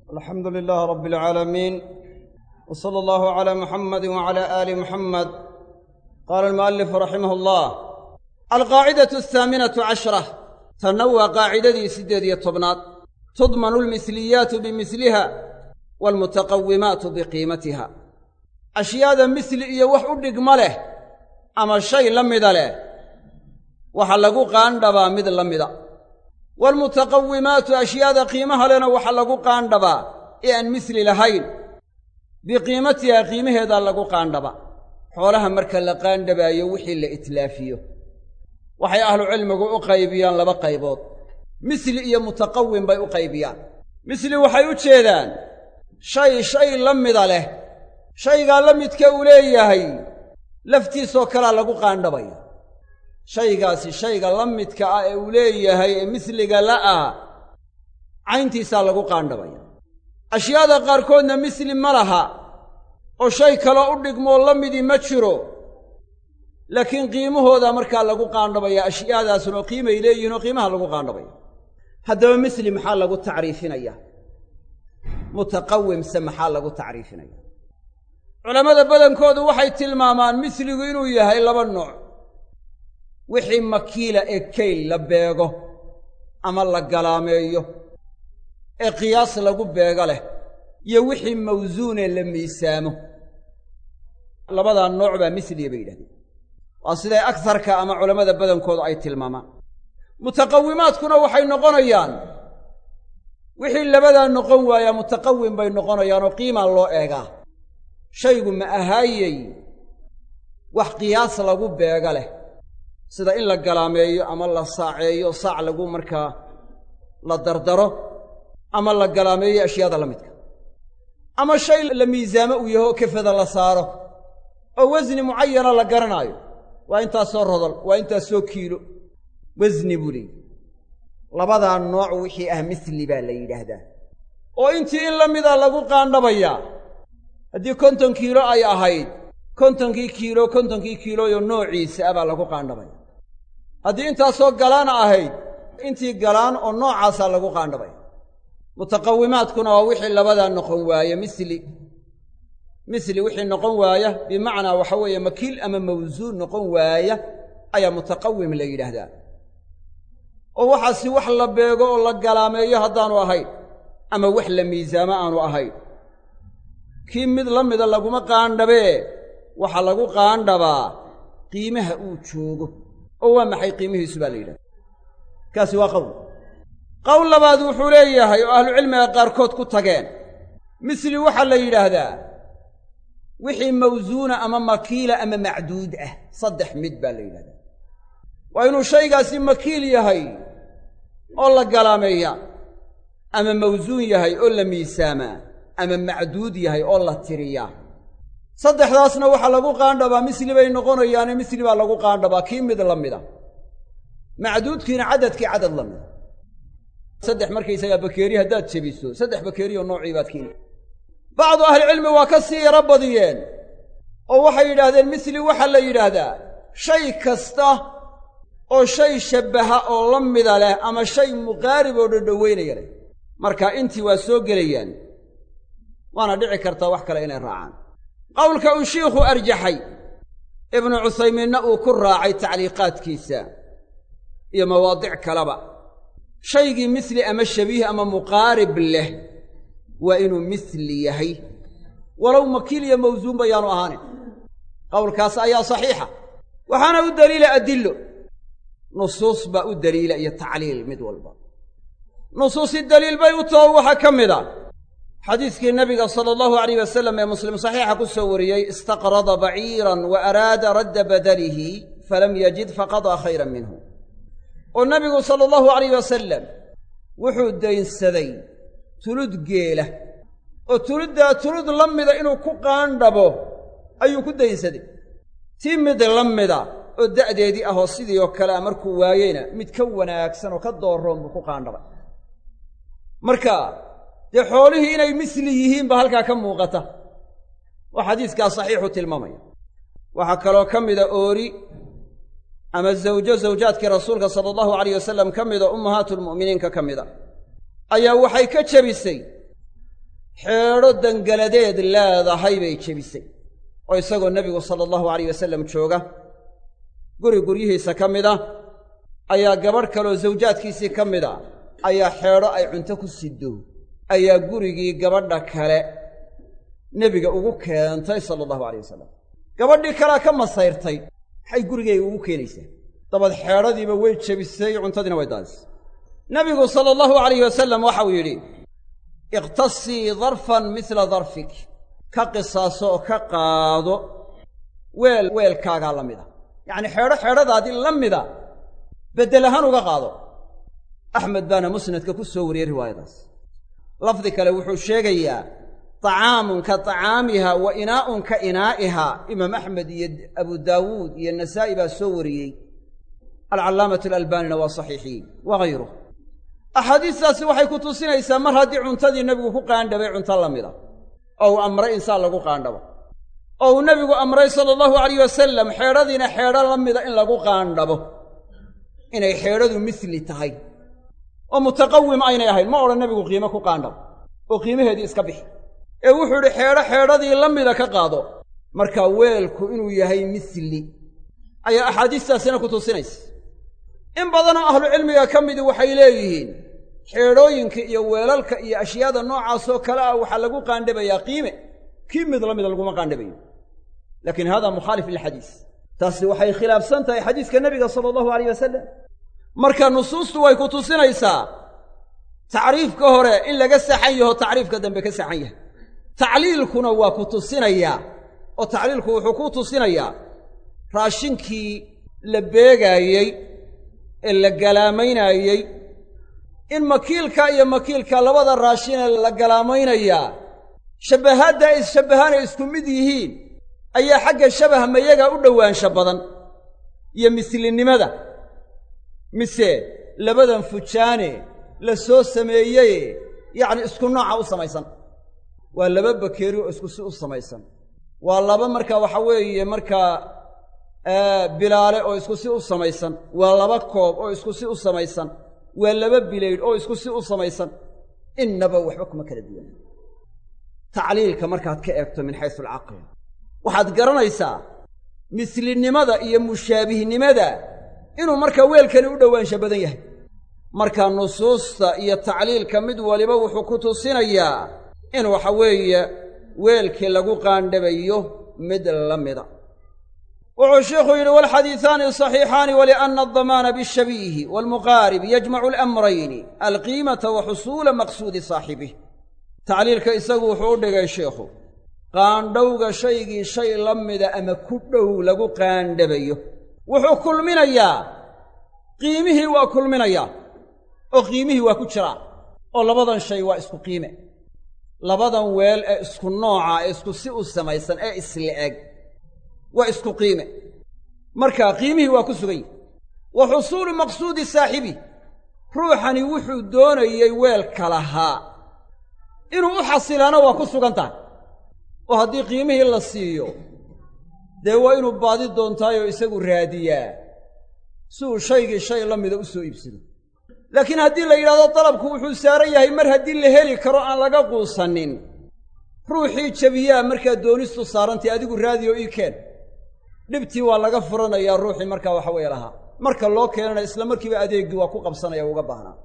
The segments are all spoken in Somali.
alxamdu lilaah rabbi alcaalamiin w sala allahu calaa muxamadi wacala aali muxamed qaala almu'alifu raximah allah alqaacidatu ahaaminatu cashra tanna waa qaacidadii siddeed iyo tobnaad tudmanu almisliyaatu bimiliha waalmutaqawimaatu biqiimatiha ashyaada misli iyo wax u dhigma leh ama shay la mida leh waxa lagu qaandhabaa mid la mida waalmutaqawimaatu ashyaada qiimaha lehna waxa lagu qaandhabaa ee aan misli lahayn biqiimatiha qiimaheedaa lagu qaandhaba xoolaha marka la qaandhabaayo wixii la itlaafiyo waxay ahlucilmigu u qaybiyaan laba qaybood misli iyo mutaqawim bay u qaybiyaan misli waxay u jeedaan shay shay la mida leh shaygaa la midka uu leeyahay laftiisoo kalea lagu qaandhabaya shaygaasi shayga la midka ah ee uu leeyahay ee misliga la ah cayntiisaa lagu qaandhabaya ashyaada qaarkoodna misli ma laha oo shay kaloo u dhigmoo la midii ma jiro laakiin qiimahooda markaa lagu qaandhabaya ashyaadaasuna qiimay leeyihin oo qiimaha lagu qaandhabaya haddaba misli maxaa lagu tacriifinaya mutaqawimse maxaa lagu tacriifinaya culammada badankoodu waxay tilmaamaan misligu inuu yahay laba nooc wixii makiila ee kayl la beego ama la galaameeyo ee qiyaas lagu beego leh iyo wixii mawsuunee la miisaamo labadaa nooc baa misliya bay yidhahdeen waa siday agsarka ama culammada badankoodu ay tilmaamaan mutaqawimaadkuna waxay noqonayaan wixii labadaa noqon waayaa mutaqawim bay noqonayaanoo qiimaa loo eegaa shaygu ma ahaayey wax qiyaas lagu beega leh sida in la galaameeyo ama la saaceeyo saac lagu markaa la dardaro ama la galaameeyo ashyaada la midka ama shay la miisaamo uu yaho kefada la saaro oo wasni mucayana la garanaayo waa intaasoo rodol waa intaasoo kiilo wasni buu leeyihi labadaa nooc wixii ah misli baa la yidhaahdaa oo intii in la mida lagu qaandhabayaa haddii konton kiilo ay ahayd kontonkii kiilo kontonkii kiiloyo noociisa ah baa lagu qaandhabaya haddii intaasoo galaana ahayd intii galaan oo noocaasaa lagu qaandhabaya mutaqawimaadkuna waa wixii labadaa noqon waaye misli misli wixii noqon waaya bimacnaa waxa weeye makiil ama mawsuun noqon waaya ayaa mutaqawim la yidhaahdaa oo waxaasi wax la beego oo la galaameeyo haddaanu ahayn ama wax la miisaamo aanu ahayn kii mid la mida laguma qaandhabee waxaa lagu qaandhabaa qiimaha uu joogo oo waa maxay qiimihiisu baa la yidhahda kaasi waa qowl qowl labaad wuxuu leeyahay oo ahlucilmiga qaarkood ku tageen misli waxaa la yidhaahdaa wixii mawsuuna ama makiila ama macduud ah saddex mid baa la yidhahdaa waa inuu shaygaasi makiil yahay oo la galaameeyaa ama mawsuun yahay oo la miisaamaa ama macduud yahay oo la tiriyaa saddexdaasna waxaa lagu qaandhabaa misli bay noqonayaane misli baa lagu qaandhabaa kii mid la mida macduudkiina cadadkii cadad la mida saddex markaysagaa bakeeri haddaad jebiso saddex bakeeriyo noocii baad keeni bacdu ahlicilmi waa ka sii yaro badiyeen oo waxay yidhaahdeen misli waxaa la yidhaahdaa shay kasta oo shay shabbaha oo la mida leh ama shay muqaarib oo dhodhoweynaya leh marka intii waa soo gelayaan waana dhici kartaa wax kale inay raacaan qowlka uu shiikhu arjaxay ibnu cuthaymiinna uu ku raacay tacliiqaadkiisa iyo mawaadic kaleba shaygii misli ama shabiih ama muqaarib leh waa inuu misli yahay walow makiil iyo mawsuun bayaanu ahaanin qowlkaas ayaa saxiixa waxaana u daliila adillo nusuus baa u daliila iyo tacliil mid walba nusuusi daliil bay u taho waxaa ka mid a xadiiskii nabiga sala allahu alayh wasalam ee muslim saxiixa ku soo wariyey istaqrada baciiran wa araada radda badalihi falam yajid faqadaa khayran minhu oo nabigu sala allahu alayh wasalam wuxuu daynsaday tulud geela oo tuluddaa tulud la mida inuu ku qaandhabo ayuu ku daynsaday tii mid la mida oo da'deedii ahoo sidii oo kale a markuu waayeyna mid ka wanaagsan oo ka dooroon buu ku qaandhabay marka dee xoolihii inay misli yihiin baa halkaa ka muuqata oo xadiiskaa saxiixu tilmaamaya waxaa kaloo ka mida oori ama zawjo zawjaadkii rasuulka sala allahu alayh wasalam ka mida ummahaatulmu'miniinka ka mida ayaa waxay ka jebisay xeedho dangaladeed leedahay bay jebisay oo isagoo nebigu sala allahu alayh wasallam jooga guri guryihiisa ka mid ah ayaa gabadh kaleoo sawjaadkiisii ka mid a ayaa xeedho ay cunto ku siddo ayaa gurigii gabadha kale nebiga ugu keentay sala allahu alayh wasalam gabadhii kalea ka masayrtay maxay gurigayga ugu keenaysaa dabad xeedhadiiba way jebisay cuntadiina way daadisay nebigu sala allahu alayh wasalam waxau yidhi ikhtasii darfan midla darfik ka qisaaso oo ka qaado weel weelkaagaa la mida yacnii xeedho xeedhadaadii la mida beddel ahaan uga qaado axmed baana musnadka ku soo wariyey riwaayadaas lafdi kale wuxuu sheegayaa طacaamun ka طacaamiha wa inaa'un ka inaa'iha imaam axmed iyo abu daawuud iyo nasaa'i baa soo wariyey alcallaamatu alalbaanina waa saxiixiyey wa hayruh axaadiistaasi waxay ku tusinaysaa mar haddii cuntadii nebigu ku qaandhabay cunto la mida oo uu amray insaan lagu qaandhabo oo uu nebigu amray sala allahu alayh wasalam xeedhadiina xeedho la mida in lagu qaandhabo inay xeedhadu misli tahay oo mutaqawim aynay ahayn ma odhan nebigu qiimo ku qaandhabo oo qiimaheedii iska bixi ee wuxuu idhi xeedho xeedhadii la mida ka qaado markaa weelku inuu yahay misli ayaa axaadiistaasina ku tusinaysa in badanoo ahlucilmiga ka midi waxay leeyihiin xeedhooyinka iyo weelalka iyo ashyaada noocaasoo kale ah waxaa lagu qaandhabayaa qiime kii mid la mida laguma qaandhabayo laakiin hada mukhaalif lilxadiis taasi waxay khilaafsan tahay xadiiska nebiga sala allahu alayh wasalam marka nusuustu way ku tusinaysaa tacriifka hore in laga saxan yaho tacriifka dambe ka saxan yahay tacliilkuna waa ku tusinayaa oo tacliilku wuxuu ku tusinayaa raashinkii la beegaayey ee la galaamaynaayey in makiilka iyo makiilka labada raashinee la galaamaynayaa shabbahaadda ay isshabbahaanay isku mid yihiin ayaa xagga shabaha mayaga u dhowaansha badan iyo mislinimada mise labadan fujaane la soo sameeyeye yacni isku nooca u samaysan waa laba bakeeri oo isku si u samaysan waa laba markaa waxa weeye markaa bilaale oo isku si u samaysan waa laba koob oo isku si u samaysan waa laba bilaydh oo isku si u samaysan innaba waxba kuma kala duwan tacliilka markaad ka eegto min xaysu alcaql waxaad garanaysaa mislinimada iyo mushaabihnimada inuu markaa weelkani u dhowaansha badan yahay marka nusuusta iyo tacliilka mid waliba wuxuu ku tusinayaa in waxa weeye weelkii lagu qaandhabayo mid la mida wuxuu sheikhu yidhi walxadiisaani saxiixaani walianna aldamaana bishabiihi waalmuqaarib yajmacu alamrayni alqiimata wa xusuula maqsuudi saaxibih tacliilka isagu wuxuu u dhigay sheikhu qaandhowga shaygii shay la mida ama ku dhow lagu qaandhabayo wuxuu kulminayaa qiimihii waa kulminayaa oo qiimihii waa ku jiraa oo labadan shay waa isku qiime labadan weel ee isku nooca ee isku si u samaysan ee isla-eg waa isku qiime marka qiimihii waa ku sugan yihi wa xusuulu maqsuudi saaxibi ruuxani wuxuu doonayey weelka lahaa inuu u xasilaana waa ku sugan tahay oo haddii qiimihii la siiyo dee waa inuu baadi doontaayoo isagu raadiyaa si uu shaygii shay la mida u soo iibsado laakiin haddii la yidhahdo dalabku wuxuu saaran yahay mar haddii la heli karo aan laga quusanin ruuxii jabiyaa markaa doonistu saarantay adigu raadiyo ii keen dhibtii waa laga furanayaa ruuxii markaa waxa weeye lahaa marka loo keenana isla markiiba adeeggii waa ku qabsanaya uga baahnaa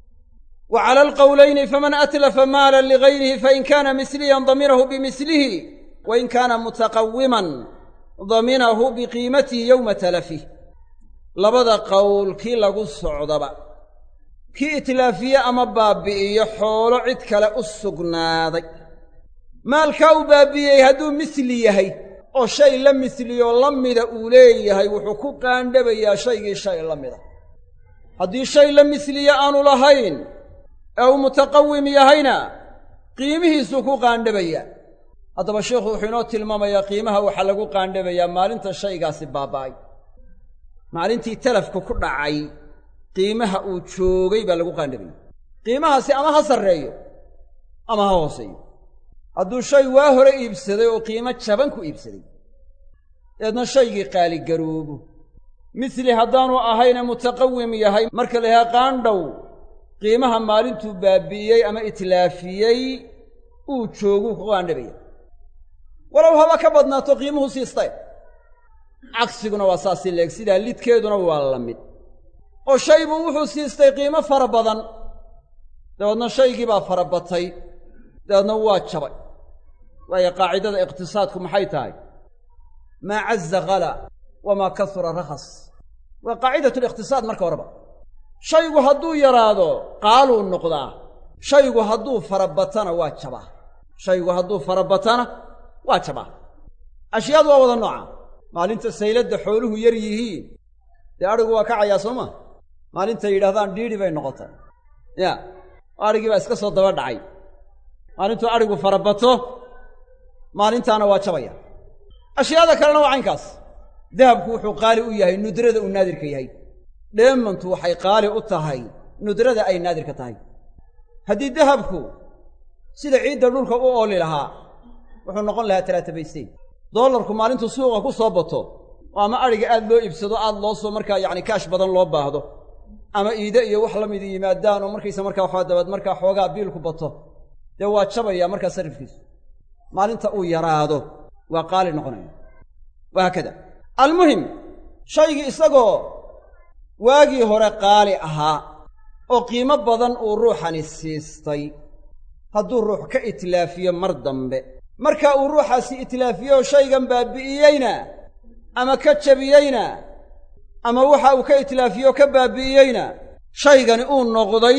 wa cala alqowlayni faman atlafa maalan ligayrihi fain kaana misliyan daminahu bimislihi wain kaana mutaqawiman daminahu biqiimatihi yowma talafih labada qowl kii lagu socdaba kii itlaafiye ama baabbi'iyo xoolo cid kale u sugnaaday maalkaa uu baabbi'iyey hadduu misli yahay oo shay la misliyo la mida uu leeyahay wuxuu ku qaandhabayaa shaygii shay la mida haddii shay la misliye aanu lahayn ee uu mutaqawim yahayna qiimihiisuu ku qaandhabayaa haddaba sheikhu wuxuu inoo tilmaamayaa qiimaha waxaa lagu qaandhabayaa maalinta shaygaasi baaba'ay maalintii talafku ku dhacay qiimaha uu joogay baa lagu qaandhabaya qiimahaasi ama ha sarreeyo ama ha hooseeyo hadduu shay waa hore iibsaday oo qiimo jaban ku iibsaday deedna shaygii qaaligaroobo misli haddaanu ahayne mutaqawim yahay marka la yidhaha qaandhow qiimaha maalintuu baabbi'iyey ama itlaafiyey uu jooguu ku qaandhabaya walow haba ka badnaato qiimuhu siistay cagsiguna waa saasi leeg sidaa lidkeeduna waa la mid oo shaybuu wuxuu siistay qiimo fara badan dabeedna shaygii baa fara batay dabeedna waa jabay waayo qaacidada iqtisaadku maxay tahay maa caza khala wamaa kasura rakhas waa qaacidatu liqtisaad marka horeba shaygu hadduu yaraado qaaluu noqdaa shaygu hadduu farabatana waa jabaa shaygu hadduu farabatana waa jabaa ashyaadu waa wada nooca maalinta sayladda xooluhu yar yihiin dee adhigu waa kacayaa soo ma maalintay yidhahdaan dhiidhi bay noqotay ya adhigii baa iska soo daba dhacay maalintuu adhigu farabato maalintaana waa jabaya ashyaada kalena waa caynkaas dahabku wuxuu qaali u yahay nudrada uu naadirka yahay dheemantu waxay qaali u tahay nudrada ay naadirka tahay haddii dahabku sida ciidda dhulka u ooli lahaa wuxuu noqon lahaa talaatabaysteyn doolarku maalintuu suuqa ku soo bato oo ama adhiga aad loo iibsado aad loo soo markaa yacni kaash badan loo baahdo ama iide iyo wax la midi yimaadaan oo markaysa markaa waxaa dabaed markaa xoogaa biilku bato dee waa jabaya markaa sarifkiisu maalinta uu yaraado waa qaali noqonaya wahaakada almuhim shaygii isagoo waagii hore qaali ahaa oo qiimo badan uu ruuxani siistay hadduu ruux ka itlaafiyo mar dambe marka uu ruuxaasi itlaafiyo shaygan baabi'iyeyna ama ka jabiyeyna ama waxa uu ka itlaafiyo ka baabi'iyeyna shaygani uu noqday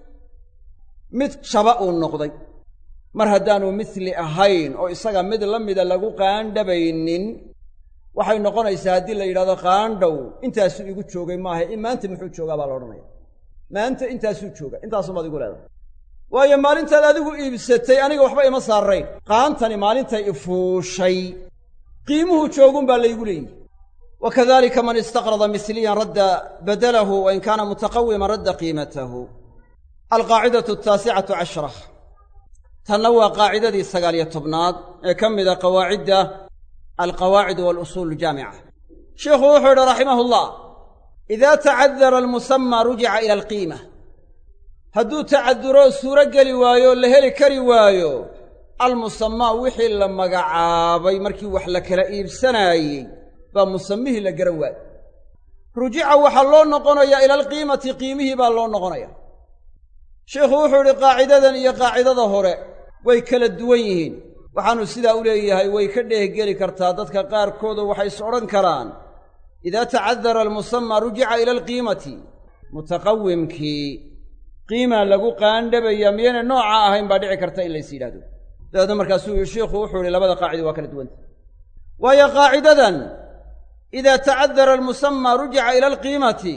mid jaba uu noqday mar haddaanu misli ahayn oo isaga mid la mida lagu qaandhabaynin waxay noqonaysaa haddii la yidhahdo qaandhow intaasuu igu joogay maaha in maanta muxuu joogaa baa la odhanaya maanta intaasuu jooga intaasumaad igu leedahay waayo maalintaad adigu iibsatay aniga waxba ima saarrayn qaantani maalintay ifuushay qiimuhu joogun baa laygu leeyihi wa kadalika man istaqrada misliyan radda badalahu wain kaana mutaqawiman radda qiimatahu alqaacidatu ataasicatu cashra tanna waa qaacidadii sagaaliyo tobnaad ee ka mida qawaacidda alqawaacid walusuul aljaamica sheikhu wuxuu yidhi raximahullah idaa tacadara almusamaa rujica ila alqiima hadduu tacaduro suuro geli waayo o la heli kari waayo almusamaa wixii la magacaabay markii wax la kala iibsanaayey baa musamihii la garan waayo rujica waxaa loo noqonayaa ila alqiimati qiimihii baa loo noqonaya sheikhu wuxuu idhi qaacidadan iyo qaacidada hore way kala duwan yihiin waxaanu sidaa u leeyahay way ka dheehgeli kartaa dadka qaarkoodu waxay is odhan karaan idaa tacadara almusamaa rujica ila alqiimati mutaqawimkii qiimaa lagu qaandhabaya miyayna nooca ahayn baa dhici karta in lays yidhahdo dabeedna markaasuu shiikhu wuxuu ihi labada qaacida waa kala duwanta waayo qaacidadan idaa tacadara almusamaa rujica ila alqiimati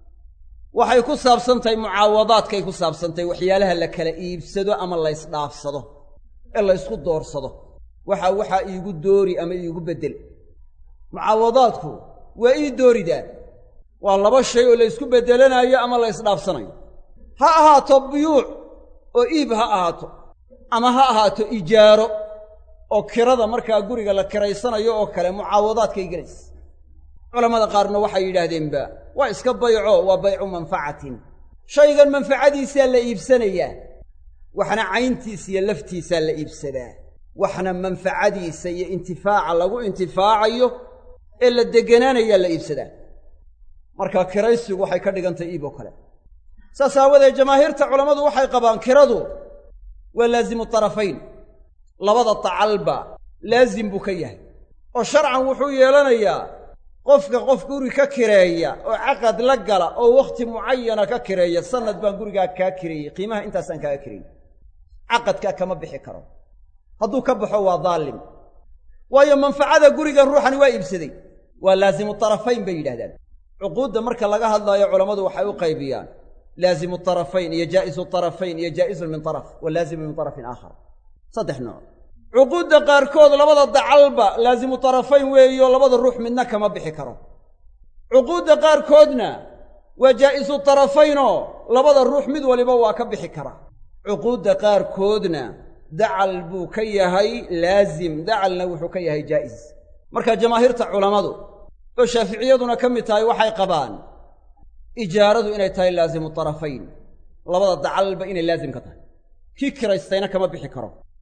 waxay ku saabsantahay mucaawadaadkay ku saabsantahay waxyaalaha la kala iibsado ama laysdhaafsado ee laysku doorsado waxa waxaa iigu doori ama iigu beddel mucaawadaadku waa ii dooridaa waa laba shay oo laysku beddelanaayo ama la ysdhaafsanayo ha ahaato buyuuc oo iib ha ahaato ama ha ahaato ijaaro oo kirada markaa guriga la kiraysanayo oo kale mucaawadaadkay gelaysa culammada qaarna waxay yidhaahdeenba waa iska bayco waa baycu manfacatin shaygan manfacadiisaa la iibsanayaa waxna cayntiisa iyo laftiisaa la iibsadaa waxna manfacadiisa iyo intifaaca lagu intifaacayo ee la degganaanayaa la iibsadaa marka kiraysigu waxay ka dhigantay iib oo kale saas aawadeed jamaahiirta culammadu waxay qabaan kiradu waa laazimu tarafayn labada tacalba laazim buu ka yahay oo sharcan wuxuu yeelanayaa qofka qof guri ka kireeya oo caqad la gala oo wakhti mucayana ka kireeya sanad baan gurigaa kaa kireeyey qiimaha intaasaan kaaga kireeyey caqadkaa kama bixi karo hadduu ka baxo waa daalim waayo manfacada gurigan ruuxani waa iibsaday waa laazimu tarafayn bay yidhahdaan cuquudda marka laga hadlaayo culammadu waxay u qaybiyaan laazimu tarafayn iyo jaa'isu tarafayn iyo jaa'izun min taraf wa laazimu min tarafin aakhar saddex nooc cuquudda qaarkood labada dacalba laazimu tarafayn weeyo labada ruux midna kama bixi karo cuquudda qaarkoodna waa jaa'isu tarafaynoo labada ruux mid waliba waa ka bixi karaa cuquudda qaarkoodna dacal buu ka yahay laazim dacalna wuxuu ka yahay jaa'is marka jamaahiirta culammadu oo shaaficiyaduna ka mid tahay waxay qabaan ijaaradu inay tahay laazimu tarafayn labada dacalba inay laazim ka tahay kii kiraystayna kama bixi karo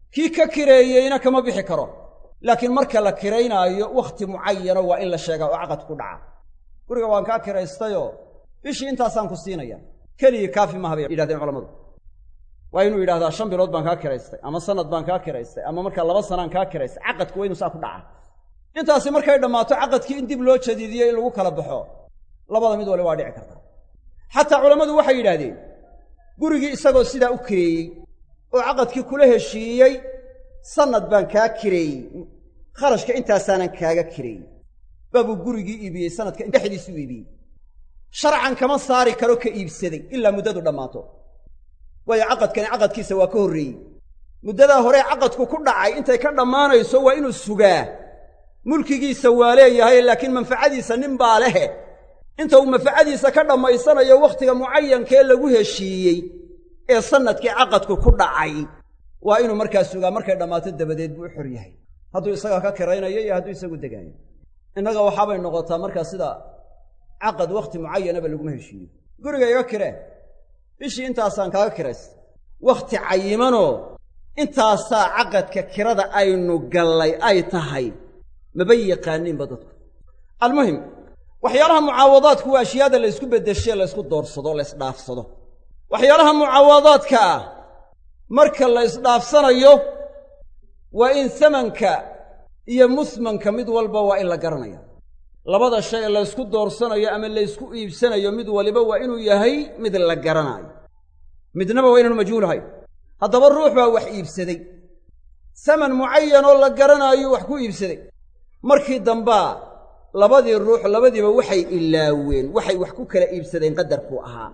kii ka kireeyeyna kama bixi karo laakiin marka la kiraynaayo wakhti mucayano waa in la sheegaa oo caqad ku dhaca guriga waan kaa kiraystayoo bishii intaasaan ku siinaya keligii kaafi maha bay yidhahdeen culammadu waa inuu yidhahdaa shan bilood baan kaa kiraystay ama sanad baan kaa kiraystay ama markaa laba sanaan kaa kiraystay caqadku waa inuu saa ku dhaca intaasi markay dhammaato caqadkii in dib loo jadiidiyo in lagu kala baxo labada mid wali waa dhici karta xataa culammadu waxay yidhaahdeen gurigii isagoo sidaa u kireeyey oo caqadkii kula heshiiyey sannad baan kaa kireeyey kharashka intaasaanan kaaga kireeyey baabuu gurigii iibiyey sanadka dhexdiisuu iibiyey sharcan kama saari karo ka iibsaday ilaa muddadu dhammaato waayo caqadkani caqadkiisa waa ka horreeyey muddadaa hore caqadku ku dhacay intay ka dhammaanayso waa inuu sugaa mulkigiisa waa leeyahay laakiin manfacadiisa nin baa lehe inta uu manfacadiisa ka dhammaysanayo wakhtiga mucayankee lagu heshiiyey ee sannadkii caqadku ku dhacay waa inuu markaa sugaa markay dhammaato dabadeed buu u xor yahay hadduu isagaa ka kiraynayo iyo hadduu isagu degaayo innaga waxaabay noqotaa markaa sida caqad wakhti mucayanaba laguma heshiiyo guriga iga kiree bishii intaasaan kaaga kiraystay wakhti cayimanoo intaasaa caqadka kirada aynu gallay ay tahay maba yaqaaniinba dadku almuhim waxyaalaha mucaawadaadku waa ashyaada la ysku beddeshee la ysku doorsado la ysdhaafsado waxyaalaha mucaawadaadka ah marka la ysdhaafsanayo waa in samanka iyo musmanka mid walba waa in la garanaya labada shay ee laysku doorsanayo ama laysku iibsanayo mid waliba waa inuu yahay mid la garanaayo midnaba waa inaanu majhuulahay haddaba ruux baa wax iibsaday saman mucayanoo la garanaayo wax ku iibsaday markii dambaa labadii ruux labadiiba waxay ilaaween waxay wax ku kala iibsadeen qadarkuu ahaa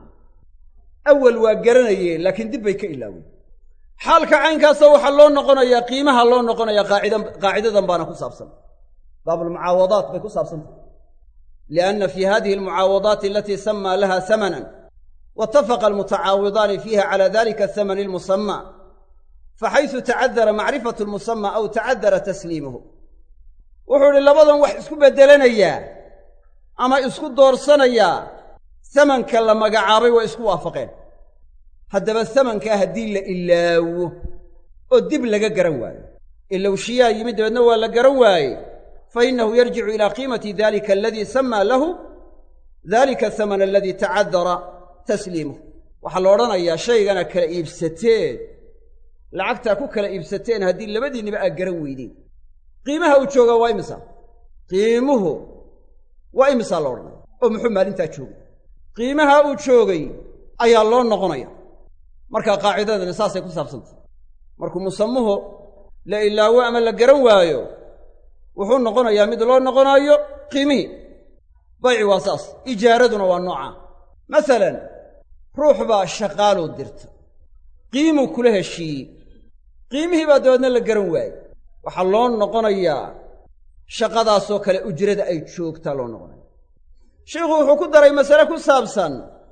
awal waa garanayeen laakiin dib bay ka ilaaween xaalka caynkaasa waxaa loo noqonayaa qiimaha loo noqonayaa qaacida qaacidadan baana ku saabsan baabulmucaawadaat bay ku saabsantahy lianna fii hadihi almucaawadaati alatii samaa laha samanan waitafaqa almutacaawidaani fiiha cala dalika asamani almusamaa faxaysu tacadara macrifatu lmusamaa aw tacadara tasliimuhu wuxuu idhi labadan wax isku beddelanayaa ama isku doorsanayaa samanka la magacaabay waa isku waafaqeen haddaba samankaa haddii la ilaawo oo dib laga garan waayo ilowshiyaa yimid dabeedna waa la garan waaye fa innahu yarjicu ilaa qiimati dalika aladii samaa lahu dalika asamana aladii tacadara tasliimuh waxaa la odhanayaa shaygana kala iibsateen lacagtaa ku kala iibsateen haddii labadiinniba aad garan weydeen qiimaha uu joogaa waa imisa qiimuhu waa imisaa la odhanaya oo muxuu maalintaa joogay qiimaha uu joogay ayaa loo noqonaya markaa qaacidadani saasay ku saabsantay markuu musamuhu la ilaawo ama la garan waayo wuxuu noqonayaa mid loo noqonaayo qiimihii bayci waa saas ijaaraduna waa noocaa masalan ruux baa shaqaaluu dirta qiimuu kula heshiiyey qiimihii baa dabeedna la garan waayey waxaa loo noqonayaa shaqadaasoo kale ujrada ay joogtaa loo noqonaya sheikhu wuxuu ku daray masale ku saabsan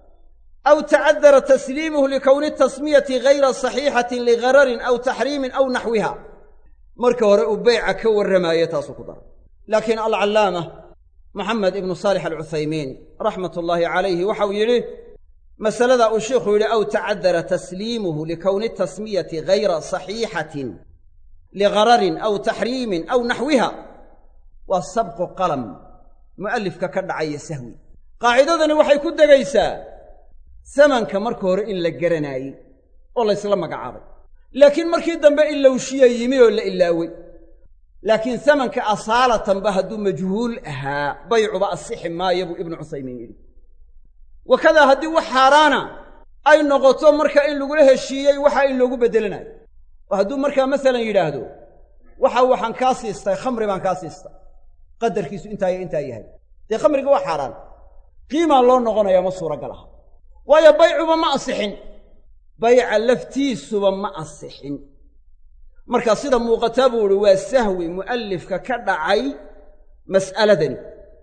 aw tacadara tasliimuhu likowni tasmiyati gayra saxiixatin ligararin aw taxriimin aw naxwiha marka hore uu beyca ka warramaaye taasuu ku daray laakiin alcallaama maxamed ibnu saalix alcuthaymiin raxmat ullaahi calayhi waxau yidhi masaladaa uu sheikhu yidhi aw tacadara tasliimuhu likowni tasmiyati gayra saxiixatin ligararin aw taxriimin aw naxwiha waa sabqu qalam mu'allifka ka dhacaya sahwi qaacidadani waxay ku degaysaa samanka marka hore in la garanaayey oo laysla magacaabay laakiin markii dambe ilowshiya yimi oo la ilaawey laakiin samanka asaalatanba hadduu majhuul ahaa baycuba asixi maayo buu ibnu cusaymiin yidhi wakadaa haddii wax xaaraana ay noqoto marka in lagula heshiiyey waxa in loogu beddelanayo oo hadduu markaa masalan yidhaahdo waxa waxaan kaa siistay khamri baan kaa siistay qadarkiisu intaaya intaa yahay dee khamriga waa xaaraan qiimaa loo noqonayaa ma suuragal aha waayo baycuba ma asixin bayca laftiisuba ma asixin marka sida muuqataa buu uhi waa sahwi mu'allifka ka dhacay mas'aladani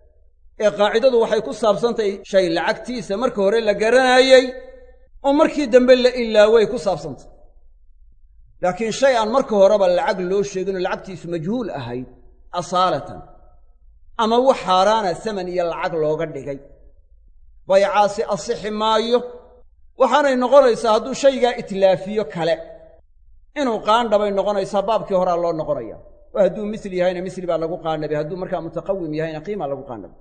ee qaacidadu waxay ku saabsantahay shay lacagtiisa marka hore la garanaayey oo markii dambe la ilaaway ku saabsantay laakiin shay aan marka horeba lacag loo sheeginoo lacagtiisu majhuul ahayd asaalatan ama wax xaaraana saman iyo lacag looga dhigay baycaasi asixi maayo waxaanay noqonaysaa hadduu shaygaa itlaafiyo kale inuu qaandhabay noqonaysaa baabkii horaa loo noqonaya oo hadduu misli yahayna misli baa lagu qaandhabay hadduu markaa mutaqawim yahayna qiimaa lagu qaandhabay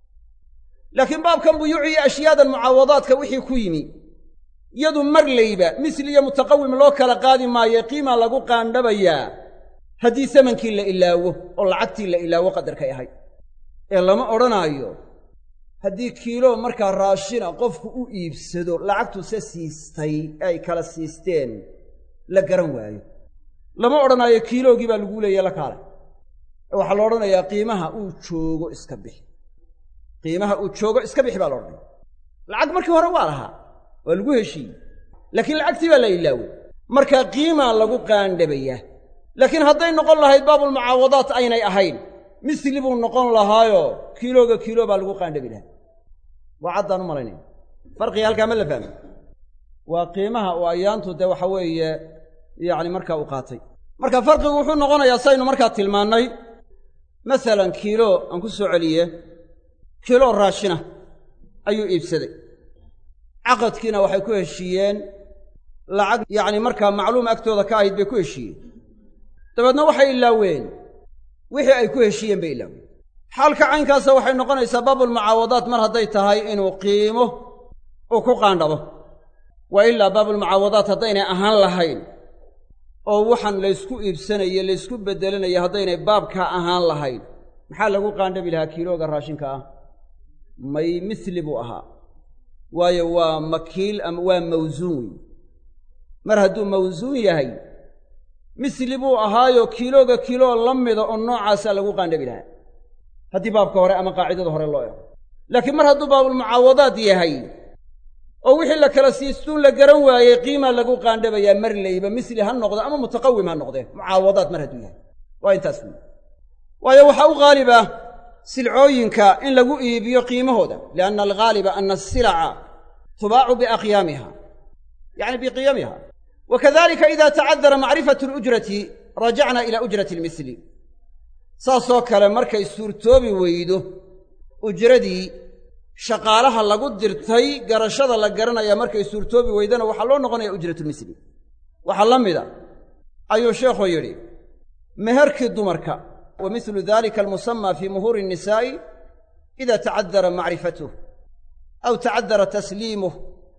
laakiin baabkan buyuuci iyo ashyaadan mucaawadaadka wixii ku yimi yadu marlayba misli iyo mutaqawim loo kala qaadi maayo qiimaa lagu qaandhabayaa haddii samankii la ilaawo oo lacagtii la ilaawo qadarkay ahayd ee lama odhanaayo haddii kiilo markaa raashina qofku u iibsado lacagtu se siistay ee ay kala siisteen la garan waayo lama odhanaayo kiiloogii baa laguu leeya la kaale waxaa la odhanayaa qiimaha uu joogo iska bixi qiimaha uu joogo iska bixi baa la odhanaya lacag markii hore waa lahaa waa lagu heshiiyey laakiin lacagtii baa la ilaaway markaa qiimaa lagu qaandhabayaa laakiin hadday noqon lahayd baabulmucaawadaat aynay ahayn misli buu noqon lahaayoo kiilooga kiilo baa lagu qaandhabi lahaa waa caddaan u malaynaya farqiga halkaa ma la fahmay waa qiimaha uu ayaantu dee waxa weeye yacni markaa u qaatay marka farqigu wuxuu noqonayaa saynu markaa tilmaannay masalan kiilo aan ku soo celiye kiilo raashina ayuu iibsaday caqadkiina waxay ku heshiiyeen lacag yacni markaa macluum agtooda ka ahayd bay ku heshiiyeen dabeedna waxay ilaaween wixii ay ku heshiiyeen bay ilaaween xaalka caynkaasa waxay noqonaysaa baabulmucaawadaat mar hadday tahay inuu qiimo uu ku qaandhabo wa ilaa baabulmucaawadaat haddaynay ahaan lahayn oo waxaan laysku iibsanaye laysku beddelanaye haddaynay baabkaa ahaan lahayn maxaa lagu qaandhabi lahaa kiilooga raashinka ah may misli buu ahaa waayo waa makiil ama waa mawsuun wey mar hadduu mawsuun yahay misli buu ahaayo kiilooga kiiloo la mida oo noocaasaa lagu qaandhabi lahaa haddii baabka hore ama qaacidada hore loo ego laakiin mar hadduu baabulmucaawadaad yahay oo wixii la kala siistuun la garan waayey qiimaa lagu qaandhabayaa mar layba misli ha noqdo ama mutaqawim ha noqdee mucaawadaad mar hadduu yahay waa intaas wey waayo waxaa u haaliba silcooyinka in lagu iibiyo qiimahooda lianna alghaaliba ana asilaca tubaacu biaqyaamiha yacni biqiyamiha wa kadalika ida tacadara macrifatu alujrati rajacna ila ujrati almisli saasoo kale markay suurtoobi weydo ujradii shaqaalaha lagu dirtay garashada la garanaya markay suurtoobi weydana waxaa loo noqonaya ujratulmisli waxaa la mida ayuu sheekhu yidhi meherkii dumarka wa mislu dalika almusamaa fii muhuuri innisaa'i ida tacadara macrifatuh aw tacadara tasliimuh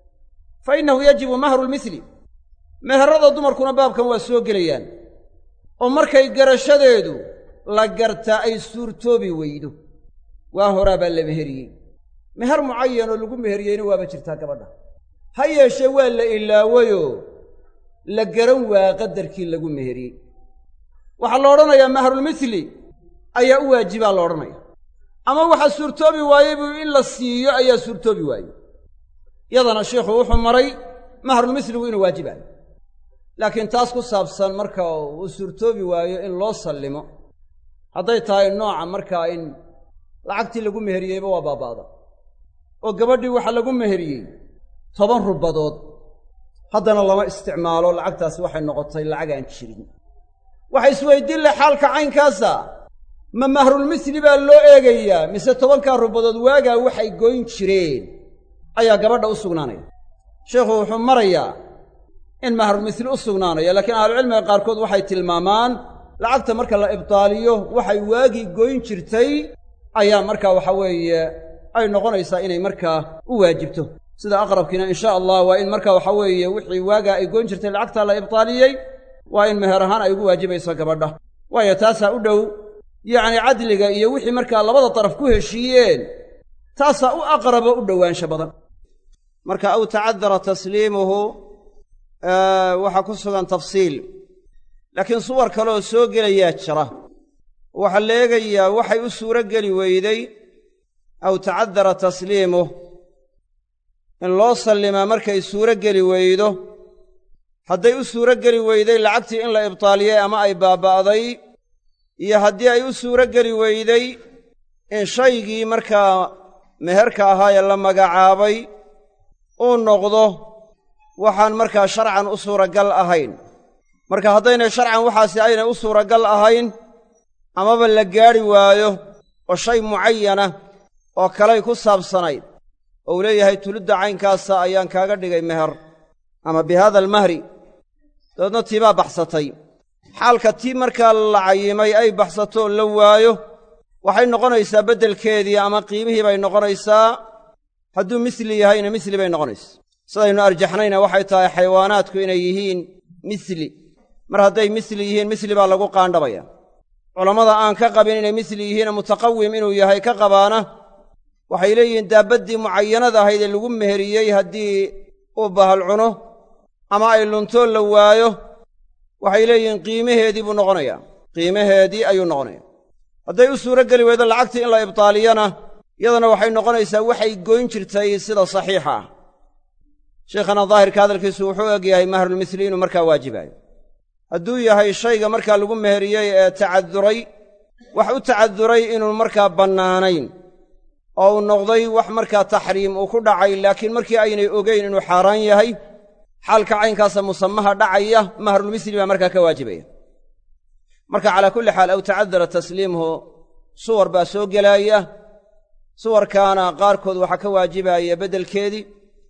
fa innahu yajibu mahru lmisli meherada dumarkuna baabkan waa soo gelayaan oo markay garashadeedu la gartaa ay suurtoobi weydo waa horaa baa la meheriyey meher mucayan oo lagu meheriyeyna waaba jirtaa gabadha ha yeeshee waa la ilaawayoo la garan waa qadarkii lagu meheriyey waxaa la odhanayaa mahrulmisli ayaa u waajibaa la odhanaya ama waxaa suurtoobi waayey buu in la siiyo ayaa suurtoobi waayey yadana sheikhu wuxuu maray mahrulmisligu inuu waajibaayo laakiin taas ku saabsan marka uu suurtoobi waayo in loo sallimo hadday tahay nooca markaa in lacagtii lagu meheriyeyba waa baaba'da oo gabadhii waxaa lagu meheriyey toban rubadood haddana lama isticmaalo lacagtaasi waxay noqotay lacag aan jirin waxa isweydiin leh xaalka caynkaasa ma mahrulmisli baa loo eegayaa mise tobankaa rubadood waagaa waxay goyn jireen ayaa gabadha u sugnaanaya sheikhu wuxuu marayaa in mahrulmisli u sugnaanaya laakiin ahlucilmiga qaarkood waxay tilmaamaan lacagta marka la ibtaaliyo waxay waagii goyn jirtay ayaa markaa waxa weeye ay noqonaysaa inay markaa u waajibto sida aqrabkiina insha allah waa in marka waxa weeye wixii waagaa ay goyn jirtay lacagtaa la ibtaaliyey waa in meher ahaan ay ugu waajibayso gabadha waayo taasaa u dhow yacni cadliga iyo wixii markaa labada daraf ku heshiiyeen taasaa u aqrabo u dhowaansho badan marka aw tacadara tasliimuhu waxaa ku sugan tafsiil laakiin suwar kaleoo soo gelayaa jira waxaa la eegayaa waxay u suuro geli weyday aw tacadara tasliimuh in loo sallimaa markay suuro geli weydo hadday u suuro geli weyday lacagtii in la ibtaaliyey ama ay baaba'day iyo haddii ay u suuro geli weyday in shaygii markaa meherka ahaayee la magacaabay uu noqdo waxaan markaa sharcan u suuragal ahayn marka haddaynay sharcan waxaasi aynay u suuragal ahayn amaba la gaadhi waayo oo shay mucayana oo kalay ku saabsanayd oo uu leeyahay tulidda caynkaasa ayaan kaaga dhigay meher ama bi haada almahri dabeedna tiibaa baxsatay xaalka tii markaa la cayimay ay baxsato la waayo waxay noqonaysaa beddelkeedii ama qiimihii bay noqonaysaa hadduu misli yahayna misli bay noqonaysa sidaynu arjaxnayna waxay tahay xayawaanaadku inay yihiin misli mar hadday misli yihiin misli baa lagu qaandhabaya culammada aan ka qabin inay misli yihiina mutaqawim inuu yahay ka qabaana waxay leeyihiin daabbaddii mucayanada ahayd ee lagu meheriyey haddii uu bahal cuno ama ay luntoo la waayo waxay leeyihiin qiimaheedii buu noqonayaa qiimaheedii ayuu noqonaya hadday u suuro geli weydo lacagtii in la ibtaaliyana iyadana waxay noqonaysaa waxay goyn jirtay sida saxiixa ah sheikhana daahirka hadalkiisu wuxuu eg yahay mahrulmisli inuu markaa waajibaayo hadduu yahay shayga markaa lagu meheriyey ee tacaduray wax u tacaduray inuu markaa bannaanayn oo uu noqday wax markaa taxriim uu ku dhacay laakiin markii aynay ogeyn inuu xaaraan yahay xaalka caynkaasa musamaha dhacaya mahrulmisli baa markaa ka waajibaya marka calaa kulli xaal aw tacadara tasliimuhu suwar baa soo gelaaya suwarkaana qaarkood waxaa ka waajibaya beddelkeedii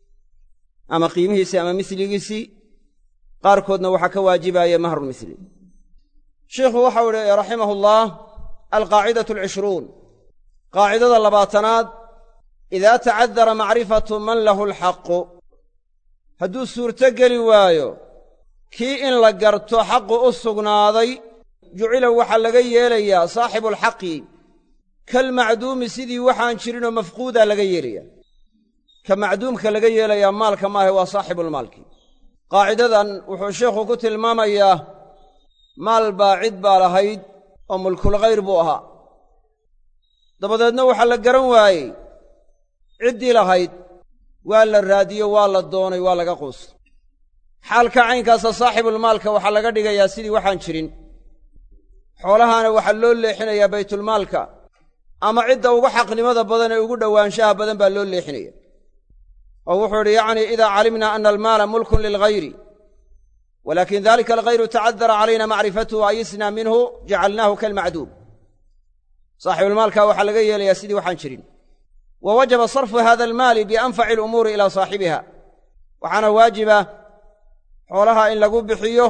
ama qiimihiisii ama misligiisii qaarkoodna waxaa ka waajibaya mahrulmisli sheikhu waxau idhi raximahu allaah alqaacidatu alcishruun qaacidada labaatanaad idaa tacadara macrifatu man lahu alxaqu hadduu suurto geli waayo kii in la garto xaqu u sugnaaday jucila waxaa laga yeelayaa saaxibualxaqi kalmacduumi sidii waxaan jirinoo mafquudaa laga yeelaya ka macduumka laga yeelayaa maalka maahe waa saaxibulmaalki qaacidadan wuxuu sheikhu ku tilmaamayaa maal baa cid baa lahayd oo mulkulkhayr buu ahaa dabadeedna waxaa la garan waayey ciddii lahayd waa la raadiyo waa la doonay waa laga quusta xaalka caynkaasa saaxibulmaalka waxaa laga dhigayaa sidii waxaan jirin xoolahaana waxaa loo leexinayaa baytulmaalka ama cidda ugu xaqnimada badan ee ugu dhowaanshaha badan baa loo leexinaya oo wuxuu idhi yacnii idaa calimna ana almaala mulkun lilghayri walaakin dalika alghayru tacadara calayna macrifatuhu ayisna minhu jacalnaahu kalmacduum saaxibulmaalka waxaa laga yeelayaa sidii waxaan jirin wa wajaba sarfu hada almaali bianfaci alumuuri ilaa saaxibiha waxaana waajiba xoolaha in lagu bixiyo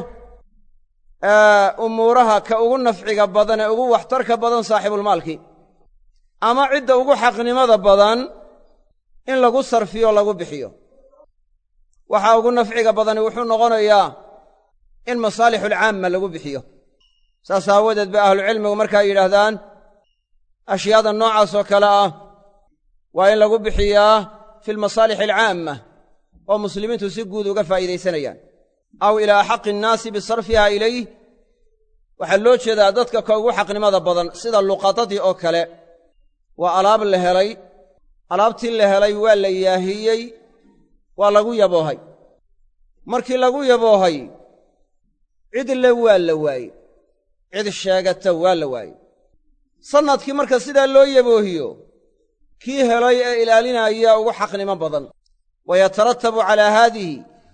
umuuraha ka ugu nafciga badan ee ugu waxtarka badan saaxibulmaalkii ama cidda ugu xaqnimada badan in lagu sarfiyo lagu bixiyo waxaa ugu nafciga badani wuxuu noqonayaa in masaalixulcaamma lagu bixiyo saas aawadeed bay ahlucilmigu markaa yidhaahdaan ashyaada noocaas oo kale ah waa in lagu bixiyaa fi lmasaalix alcaamma oo muslimiintu si guud uga faa'iidaysanayaan aw ilaa axaqi innaasi bisarfiha ilayh waxaa loo jeedaa dadka ka ugu xaqnimada badan sida luqadadii oo kale waa alaab la helay alaabtii la helay waa la yaahiyey waa lagu yaboohay markii lagu yaboohay cid le waa la waayey cid sheegata waa la waayey sannadkii marka sidaa loo yaboohiyo kii helay ee ilaalinaya ugu xaqnimo badan wa yataratabu calaa haadihi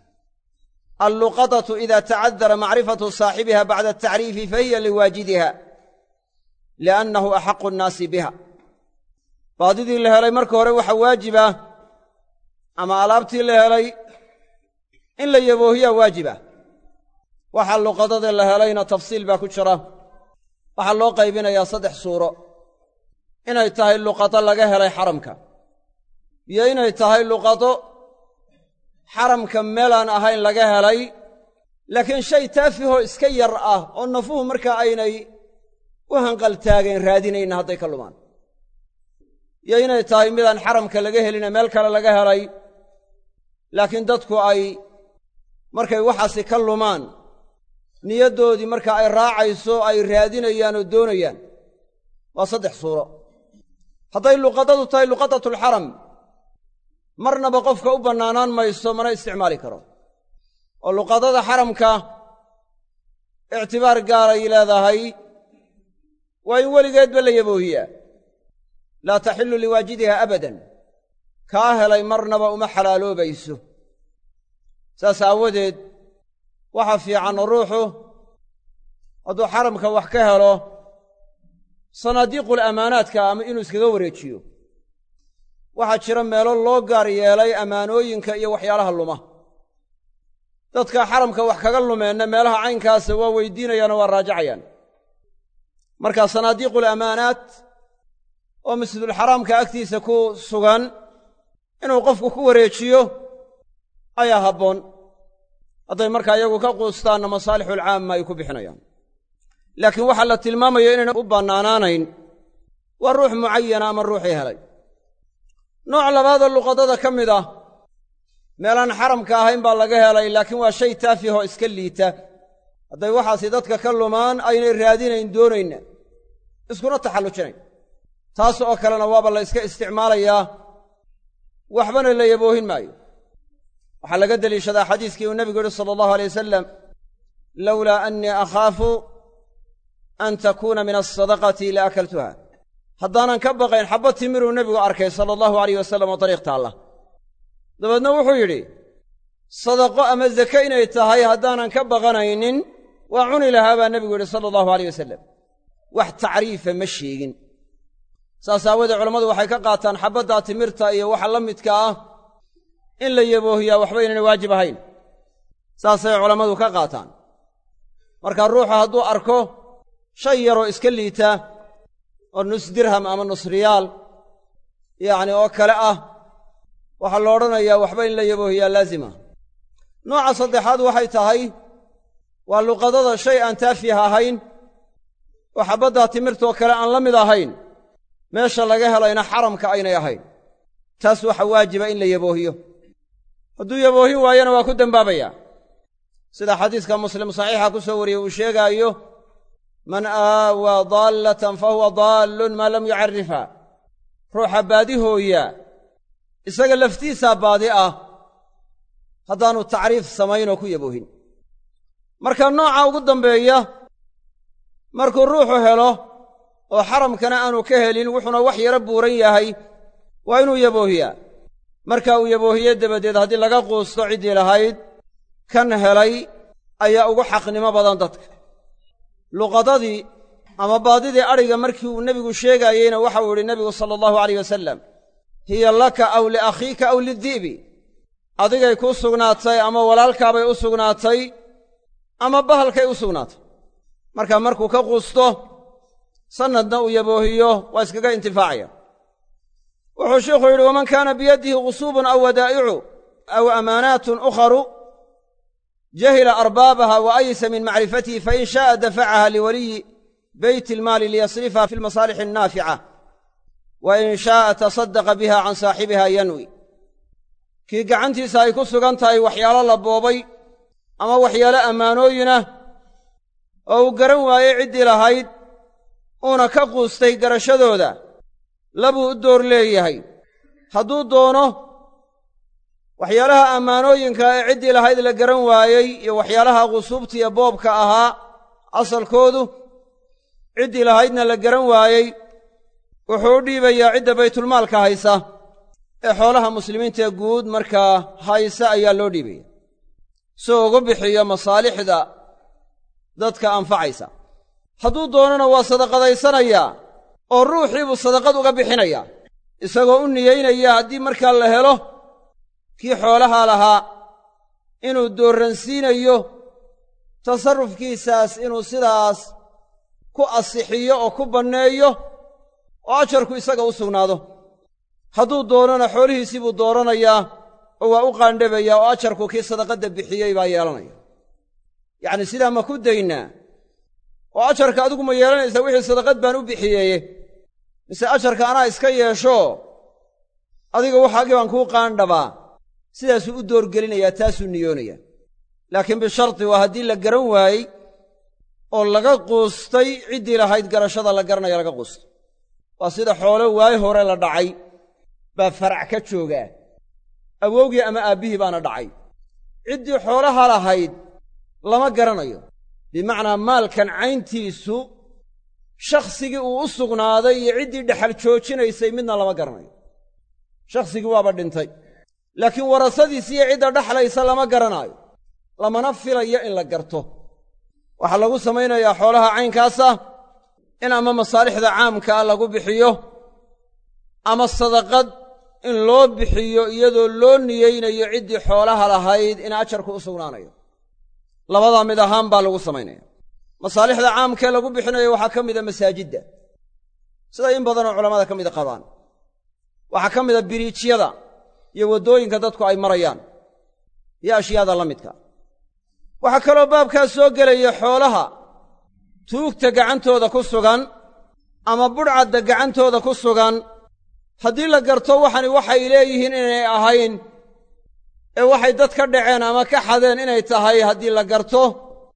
alluqadatu ida tacadara macrifatu saaxibiha bacda atacriifi fahiya liwaajidiha liannahu axaqu nnaasi biha baadidii la helay marka hore waxaa waajiba ama alaabtii la helay in la yaboohiyaa waajiba waxa luqadada la helayna tafsiil baa ku jira waxaa loo qaybinayaa saddex suuro inay tahay luqado laga helay xaramka iyo inay tahay luqado xaramka meelaan ahayn laga helay laakiin shay taafihoo iska yar ah oo nafuhu markaa aynay u hanqaltaageen raadinayna hadday ka lumaan iyo inay tahay midaan xaramka laga helina meel kale laga helay laakiin dadku ay markay waxaasi ka lumaan niyaddoodii marka ay raacayso ay raadinayaan oo doonayaan waa saddex suuro hadday luqadadu tahay luqadatulxaram marnaba qofka u bannaanaan mayso mana isticmaali karo oo luqadada xaramka ictibaar gaaray leedahay waa in weligeedba la yaboohiyaa laa taxillu liwaajidiha abadan kaa helay marnaba uma xalaaloobayso saas aawadeed waxa fiican ruuxu hadduu xaramka wax ka helo sanaadiiqul ammaanaadka ama inuu iskaga wareejiyo waxaa jira meelo loo gaar yeelay ammaanooyinka iyo waxyaalaha luma dadka xaramka wax kaga lumeenna meelaha caynkaasa waa weydiinayaanoo waa raajacayaan markaa sanaadiiqul amaanaat oo masjidulxaraamka agtiisa ku sugan inuu qofku ku wareejiyo ayaa habboon hadday markaa iyagu ka quustaanna masaalixulcaamma ay ku bixinayaan laakiin waxaa la tilmaamaya inayna u bannaanaanayn waa ruux mucayana ama ruuxii helay nooc labaadoo luqadada ka mid ah meelaan xaramka ahayn baa laga helay laakiin waa shay taafih oo iska liita hadday waxaasi dadka ka lumaan aynay raadinayn doonayna iskuna taxallujinayn taas oo kalena waaba la yska isticmaalayaa waxbana la yaboohin maayo waxaa laga deliishadaa xadiiskii uu nebigu yihi sala allahu alay wasalam lowlaa annii akhaafu an takuuna min alsadaqati la akaltuha haddaanan ka baqayn xabba timiruu nebigu arkay sala allahu alayh wasalam oo dariiq taalla dabeedna wuxuu yidhi sadaqo ama zake inay tahay haddaanan ka baqanaynin waa cuni lahaa baa nebigu yidhi sala allahu alayh wasalam wax tacriifa ma sheegin saas aawoodee culammadu waxay ka qaataan xabbaddaa timirta iyo waxa la midka ah in la yaboohiyaa waxba inayna waajib ahayn saasay culammadu ka qaataan marka ruuxu hadduu arko shay yaroo iska liita oo nus dirham ama nus riyaal yacni oo kale ah waxaa la odhanayaa waxba in la yaboohiyaa laazima nooca saddexaad waxay tahay waa luqadada shay aan taafih ahayn oo xabbaddaa timirtoo kale aan la mid ahayn meesha laga helayna xaramka aynay ahayn taas waxa waajiba in la yaboohiyo hadduu yaboohin waayona waa ku dembaabayaa sida xadiiska muslim saxiixa ku soo wariyey uu sheegaayo man aawaa daallatan fa huwa daallun maa lam yucarrifha ruuxa baadihooya isaga laftiisaa baadi ah haddaanu tacriif samaynoo ku yaboohin marka nooca ugu dambeeya markuu ruuxu helo oo xaramkana aanu ka helin wuxuuna wax yaro buuran yahay waa inuu yaboohiyaa marka uu yaboohiye dabadeed haddii laga quusto ciddii lahayd kan helay ayaa ugu xaqnimo badan dadka luqadadii ama baadidii adhiga markii uu nebigu sheegaayeyna waxau yidhi nebigu sala allahu alayh wasalam hiya laka aw liakhiika aw lidi'bi adigay kuu sugnaatay ama walaalkaabay u sugnaatay ama bahalkay u sugnaatay marka markuu ka quusto sannadna uu yaboohiyo waa iskaga intifaacaya wuxuu sheikhu yidhi waman kaana biyadihi gusuubun aw wadaa'icu aw amaanaatun ukharu jahila arbaabaha wa aysa min macrifatihi fain sha'a dafacaha liwaliyi beyt ilmaali liyasrifaha fi lmasaalixi annaafica wa in sha'a tasadaqa biha can saaxibiha yanwi kii gacantiisa ay ku sugan tahay waxyaalo la boobay ama waxyaalo ammaanooyinah oo uu garan waayey ciddii lahayd uuna ka quustay garashadooda labuu u door leeyahay hadduu doono waxyaalaha ammaanooyinka ee ciddii lahayd la garan waayey iyo waxyaalaha qusuubtiiyo boobka ahaa asalkoodu ciddii lahaydna la garan waayey wuxuu u dhiibayaa cidda baytulmaalka haysa ee xoolaha muslimiintaee guud markaa haysa ayaa loo dhiibaya si ugu bixiyo masaalixda dadka anfacaysa hadduu doonana waa sadaqadaysanayaa oo ruuxii buu sadaqad uga bixinayaa isagoo u niyeynaya haddii markaa la helo kii xoolaha lahaa inuu doorransiinayo tasarrufkiisaas inuu sidaas ku asixiyo oo ku banneeyo oo ajarku isaga u sugnaado hadduu doonona xoolihiisii buu dooranayaa oo waa u qaandhabayaa oo ajarku kii sadaqadda bixiyey baa yeelanaya yacni sidaa ma ku daynaa oo ajarka adigu ma yeelanaysaa wixii sadaqad baan u bixiyeeye mise ajarka anaa iska yeesho adiga waxaagii baan kuu qaandhabaa sidaasuu u doorgelinayaa taasuu niyoonayaa laakiin bisharti waa haddii la garan waayey oo laga quustay ciddii lahayd garashada la garanaya laga quustay waa sida xoolo waayo hore la dhacay baa farac ka joogaa awowgii ama aabbihii baana dhacay ciddii xoolaha lahayd lama garanayo bimacnaa maalkan cayntiisu shakhsigii uu u sugnaaday iyo ciddii dhexal joojinaysay midna lama garanayo shakhsigii waaba dhintay laakiin warasadiisi iyo cidda dhexlaysa lama garanaayo lamana filayo in la garto waxaa lagu samaynayaa xoolaha caynkaasa in ama masaalixda caamkaa lagu bixiyo ama sadaqad in loo bixiyo iyadoo loo niyeynayo ciddii xoolaha lahayd in ajarku u sugnaanayo labadaa mid ahaan baa lagu samaynaya masaalixda caamkee lagu bixinayo waxaa ka mida masaajidda sida in badanoo culammada ka mida qabaan waxaa ka mida biriijyada iyo waddooyinka dadku ay marayaan iyo ashyaada la midka waxaa kaloo baabkaas soo gelaya xoolaha tuugta gacantooda ku sugan ama budhcadda gacantooda ku sugan haddii la garto waxani waxay leeyihiin inay ahayn ee waxay dad ka dhaceen ama ka xadeen inay tahay haddii la garto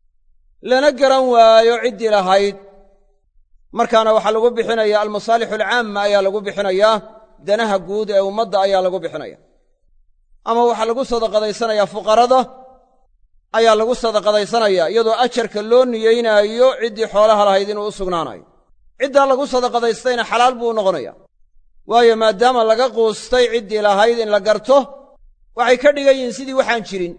lana garan waayo ciddii lahayd markaana waxaa lagu bixinayaa almasaalixu alcaamma ayaa lagu bixinayaa danaha guud ee ummadda ayaa lagu bixinaya ama waxaa lagu sadaqadaysanayaa fuqarada ayaa lagu sadaqadaysanayaa iyadoo ajarka loo niyeynaayo ciddii xoolaha lahayd inuu u sugnaanayo ciddaa lagu sadaqadaystayna xalaal buu u noqonaya waayo maadaama laga quustay ciddii lahayd in la garto waxay ka dhigan yihiin sidii waxaan jirin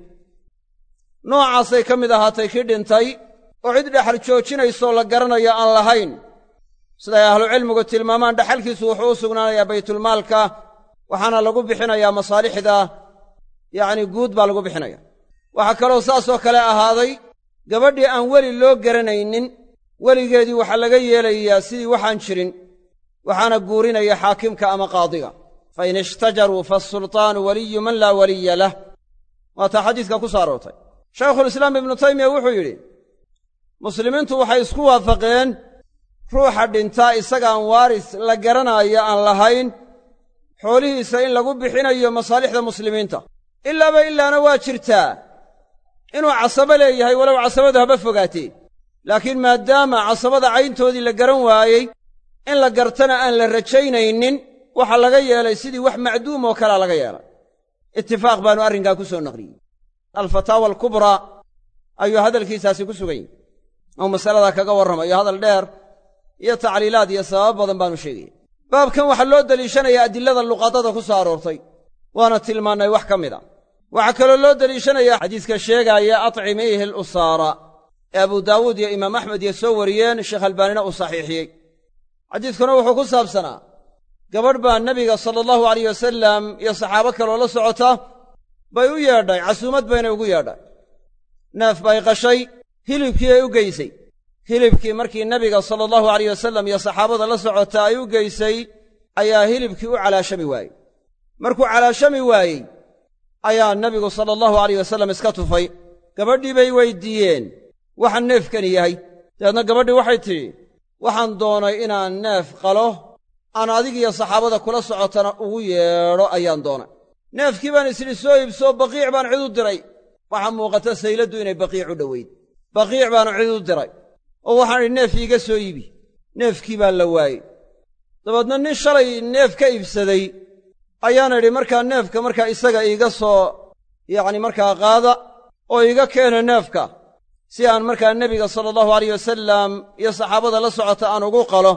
noocaasay ka mid ahaatay kii dhintay oo cid dhexal joojinaysoo la garanayo aan lahayn siday ahlucilmigu tilmaamaan dhaxalkiisu wuxuu u sugnaanayaa baytulmaalka waxaana lagu bixinayaa masaalixda yacni guud baa lagu bixinaya waxaa kaloo saasoo kale ahaaday gabadhii aan weli loo garanaynin weligeedii waxaa laga yeelayaa sidii waxaan jirin waxaana guurinaya xaakimka ama qaadiga fa in ishtajaruu faasultaanu waliyu man laa waliya lah waataa xadiiska ku soo aroortay shaykhulislaam ibnu taymiya wuxuu yidhi muslimiintu waxay isku waafaqeen ruuxa dhintaa isagaan waaris la garanaayo aan lahayn xoolihiisa in lagu bixinayo masaalixda muslimiinta ilaaba ilaana waa jirtaa inuu casabo leeyahay walow casabadu haba fogaatee laakiin maadaama casabada cayntoodii la garan waayey in la gartana aan la rajaynaynin waxaa laga yeelay sidii wax macduum oo kalea laga yeelay itifaaq baanu arrinkaa ku soo naqliyey alfataawa alkubraa ayuu hadalkiisaasi ku sugan yahy ou masaladaa kaga warramayo hadal dheer iyo tacliilaad iyo sababo badan baanu sheegaya baabkan waxaa loo deliishanayaa adilada luqadada ku soo aroortay waana tilmaannay wax ka mid a waxaa kaloo loo deliishanayaa xadiiska sheegaaya atcimiihi alusaara ee abu daawuud iyo imaam axmed iyo soo wariyeen sheekh albaanina uu saxiixiyey xadiiskuna wuxuu ku saabsanaa gabadh baa nebiga sala allahu alayh wasalam iyo saxaabo kaloo la socota bay u yeedhay casuumad baynay ugu yeedhay neef bay qashay hilibkii ay u geysay hilibkii markii nebiga sala allahu alayh wasalam iyo saxaabada la socota ay u geysay ayaa hilibkii u calaashami waayey markuu calaashami waayey ayaa nebigu sala allahu alayh wasalam iska tufay gabadhii bay weyddiiyeen waxa neefkani yahay dabeedna gabadhii waxay tidhi waxaan doonay inaan neef qalo aan adigiyo saxaabada kula socotana ugu yeedho ayaan doonay neefkii baan isidhi soo iibsoo baqiic baan cid u diray waxaa muuqata sayladdu inay baqiic u dhoweyd baqiic baanu cid u diray oo waxaan idhi neef iiga soo iibi neefkii baa la waayey dabeedna nin shalay neef ka iibsaday ayaana idhi markaa neefka markaa isaga iiga soo yacni markaa qaada oo iiga keena neefka si aan markaa nebiga sala allahu alayh wasalam iyo saxaabada la socota aan ugu qalo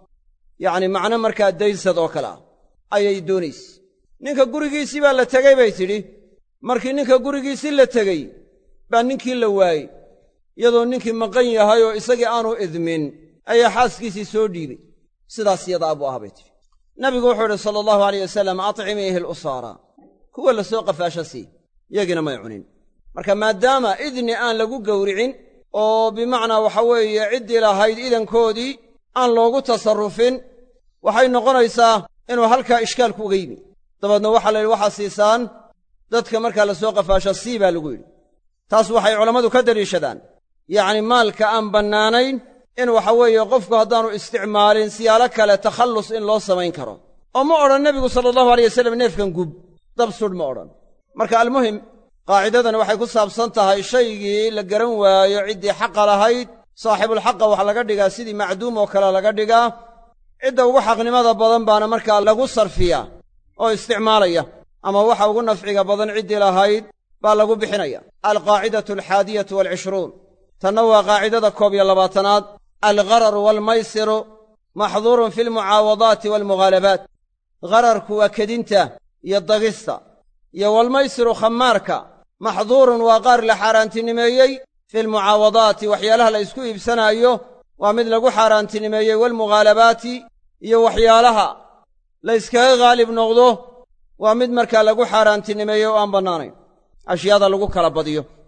yacni macno markaa daysad oo kale ah ayay doonayse ninka gurigiisii baa la tegey bay tidhi markii ninka gurigiisii la tegey baa ninkii la waayey iyadoo ninkii maqan yahay oo isagii aanu idmin ayaa xaaskiisii soo dhiibay sidaas yadaa buu ah bay tidhi nabigu wuxuu idhi sala allahu alayh wasalam atcimiihi alusaara kuwa la soo qafaasho sii yagiina may cunin marka maadaama idni aan lagu gowricin oo bimacnaa waxa weeye ciddii lahayd idankoodii aan loogu tasarrufin waxay noqonaysaa inuu halkaa ishkaalku uga yimi dabeedna waxaa la yidhi waxaa siisaan dadka markaa la soo qafaasho sii baa lagu yidhi taas waxay culammadu ka deliishadaan yacni maalka aan bannaanayn in waxa weeye qofku haddaannu isticmaalin siyaalo kale takhallus in loo samayn karo oo ma odhan nebigu sala allahu alay wasalam neefkan gub dab sudh ma odhan marka almuhim qaacidadani waxay ku saabsan tahay shaygii la garan waayo ciddii xaqa lahayd saaxibulxaqa waxa laga dhigaa sidii macduum oo kale laga dhigaa cidda ugu xaqnimada badan baana markaa lagu sarfiyaa oo isticmaalaya ama waxa ugu nafciga badan ciddii lahayd baa lagu bixinaya alqaacidatu alxaadiyatu waalcishruun tanna waa qaacidada koob iyo labaatanaad alghararu waalmaysiru maxduurun fi almucaawadaati waalmughaalabaat ghararku waa kedinta iyo dagista iyo walmaysiru khamaarka maxduurun waa qaar la xaaraantinimeeyey fi almucaawadaati waxyaalaha la isku iibsanaayo waa mid lagu xaaraantinimeeyey waalmughaalabaati iyo waxyaalaha la yskaga haalib noqdo waa mid markaa lagu xaaraantinimeeyey oo aan bannaanayn ashyaada lagu kala badiyo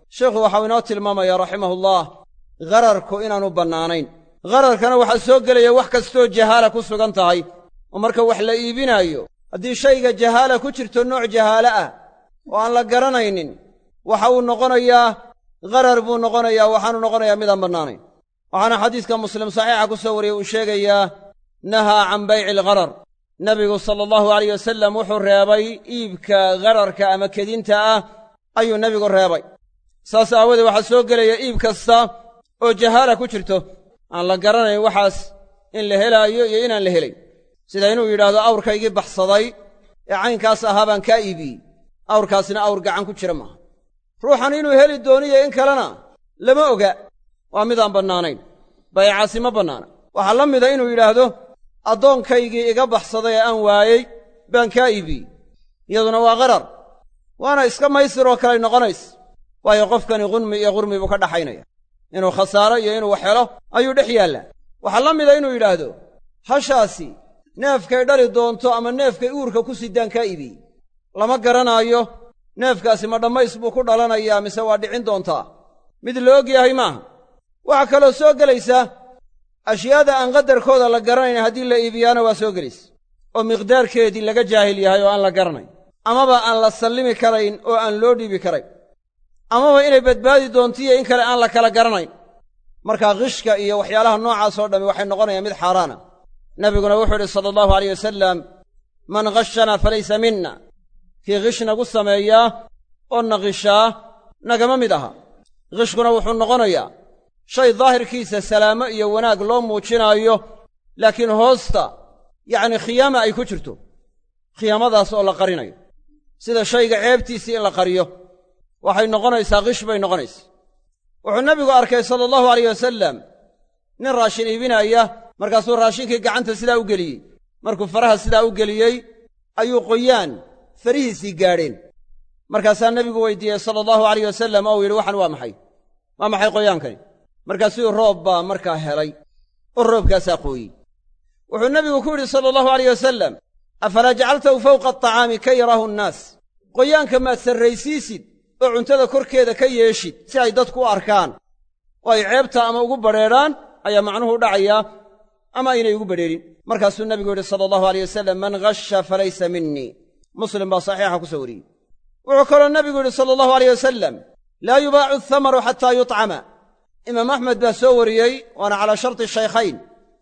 sheikhu waxau inoo tilmaamaya raximahullah ghararku inaanu bannaanayn ghararkana waxaa soo gelaya wax kastoo jahaala ku sugan tahay oo marka wax la iibinaayo haddii shayga jahaala ku jirto nooc jahaale ah oo aan la garanaynin waxa uu noqonayaa gharar buu noqonayaa waxaanu noqonayaa midaan bannaanayn waxaana xadiiska muslim saxiixa ku soo wariyey uu sheegayaa nahaa can bayci algharar nebigu sala allahu alayh wasalam wuxuu reebay iibka ghararka ama kedinta ah ayuu nebigu reebay saas aawoodee waxaa soo gelaya iib kasta oo jahaala ku jirto aan la garanayn waxaas in la helaayo iyo inaan la helayn sida inuu yidhaahdo awrkaygii baxsaday ee caynkaas ahaa baan kaa iibiyey awrkaasina awr gacan ku jira maaha ruuxan inuu heli dooniyo in kalena lama oga waa midaan bannaanayn baycaasi ma bannaana waxaa la mida inuu yidhaahdo addoonkaygii iga baxsaday ee aan waayey baan kaa iibiyey iyaduna waa qarar waana iska maysir oo kaley noqonays waayo qofkani qunmi iyo qurmi buu ka dhaxaynaya inuu khasaaro iyo inuu wax helo ayuu dhex yaallaa waxaa la mida inuu yidhaahdo hashaasi neefkay dhali doonto ama neefkay uurka ku sidaan kaa iibiyey lama garanaayo neefkaasi ma dhammays buu ku dhalanayaa mise waa dhicin doontaa mid la og yahay maaha waxaa kaloo soo gelaysa ashyaada aan qadarkooda la garanayn haddii la iibiyaana waa soo gelaysa oo miqdaarkeedii laga jaahil yahay oo aan la garanayn amaba aan la sallimi karayn oo aan loo dhiibi karayn amaba inay badbaadi doontiiyo in kale aan la kala garanayn markaa khishka iyo waxyaalaha noocaas oo dhammi waxay noqonayaan mid xaaraana nebiguna wuxuu idhi sala allahu alayh wasalam man khashanaa falaysa minna kii khish nagu sameeyaa oo naqishaa nagama mid aha khishkuna wuxuu noqonayaa shay daahirkiisa salaamo iyo wanaag loo muujinaayo laakiin hoosta yacni khiyaama ay ku jirto khiyaamadaas oo la qarinayo sida shayga ceebtiisii in la qariyo waxay noqonaysaa khish bay noqonaysa wuxuu nebigu arkay sala allahu alayh wasalam nin raashin iibinaya markaasuu raashinkii gacanta sidaa u geliyey markuu faraha sidaa u geliyey ayuu qoyaan farihiisii gaadheen markaasaa nebigu weydiiyey sala allahu alayh wasalam ou yidhi waxan waa maxay waa maxay qoyaankani markaasuu roob baa markaa helay oo roobkaasaa qooyey wuxuu nebigu ku yidhi sala allahu alayh wasalam afalaa jacaltahu fawqa atacaami ka yaraahu nnaas qoyaanka maad sarraysiisid oo cuntada korkeeda ka yeeshid si ay dadku u arkaan oo ay ceebta ama ugu badrheedhaan ayaa macnuhu u dhacayaa ama aynay ugu badrheerin markaasuu nebigu yidhi sala allahu aleyh wasalam man ghasha falaysa minii muslim baa saxiixa ku soo wariyey wuxuu kaloo nebigu yidhi sala allahu aleyh wasalam laa yubaacu athamaru xataa yutcama imaam axmed baa soo wariyey waana calaa sharti shaykhayn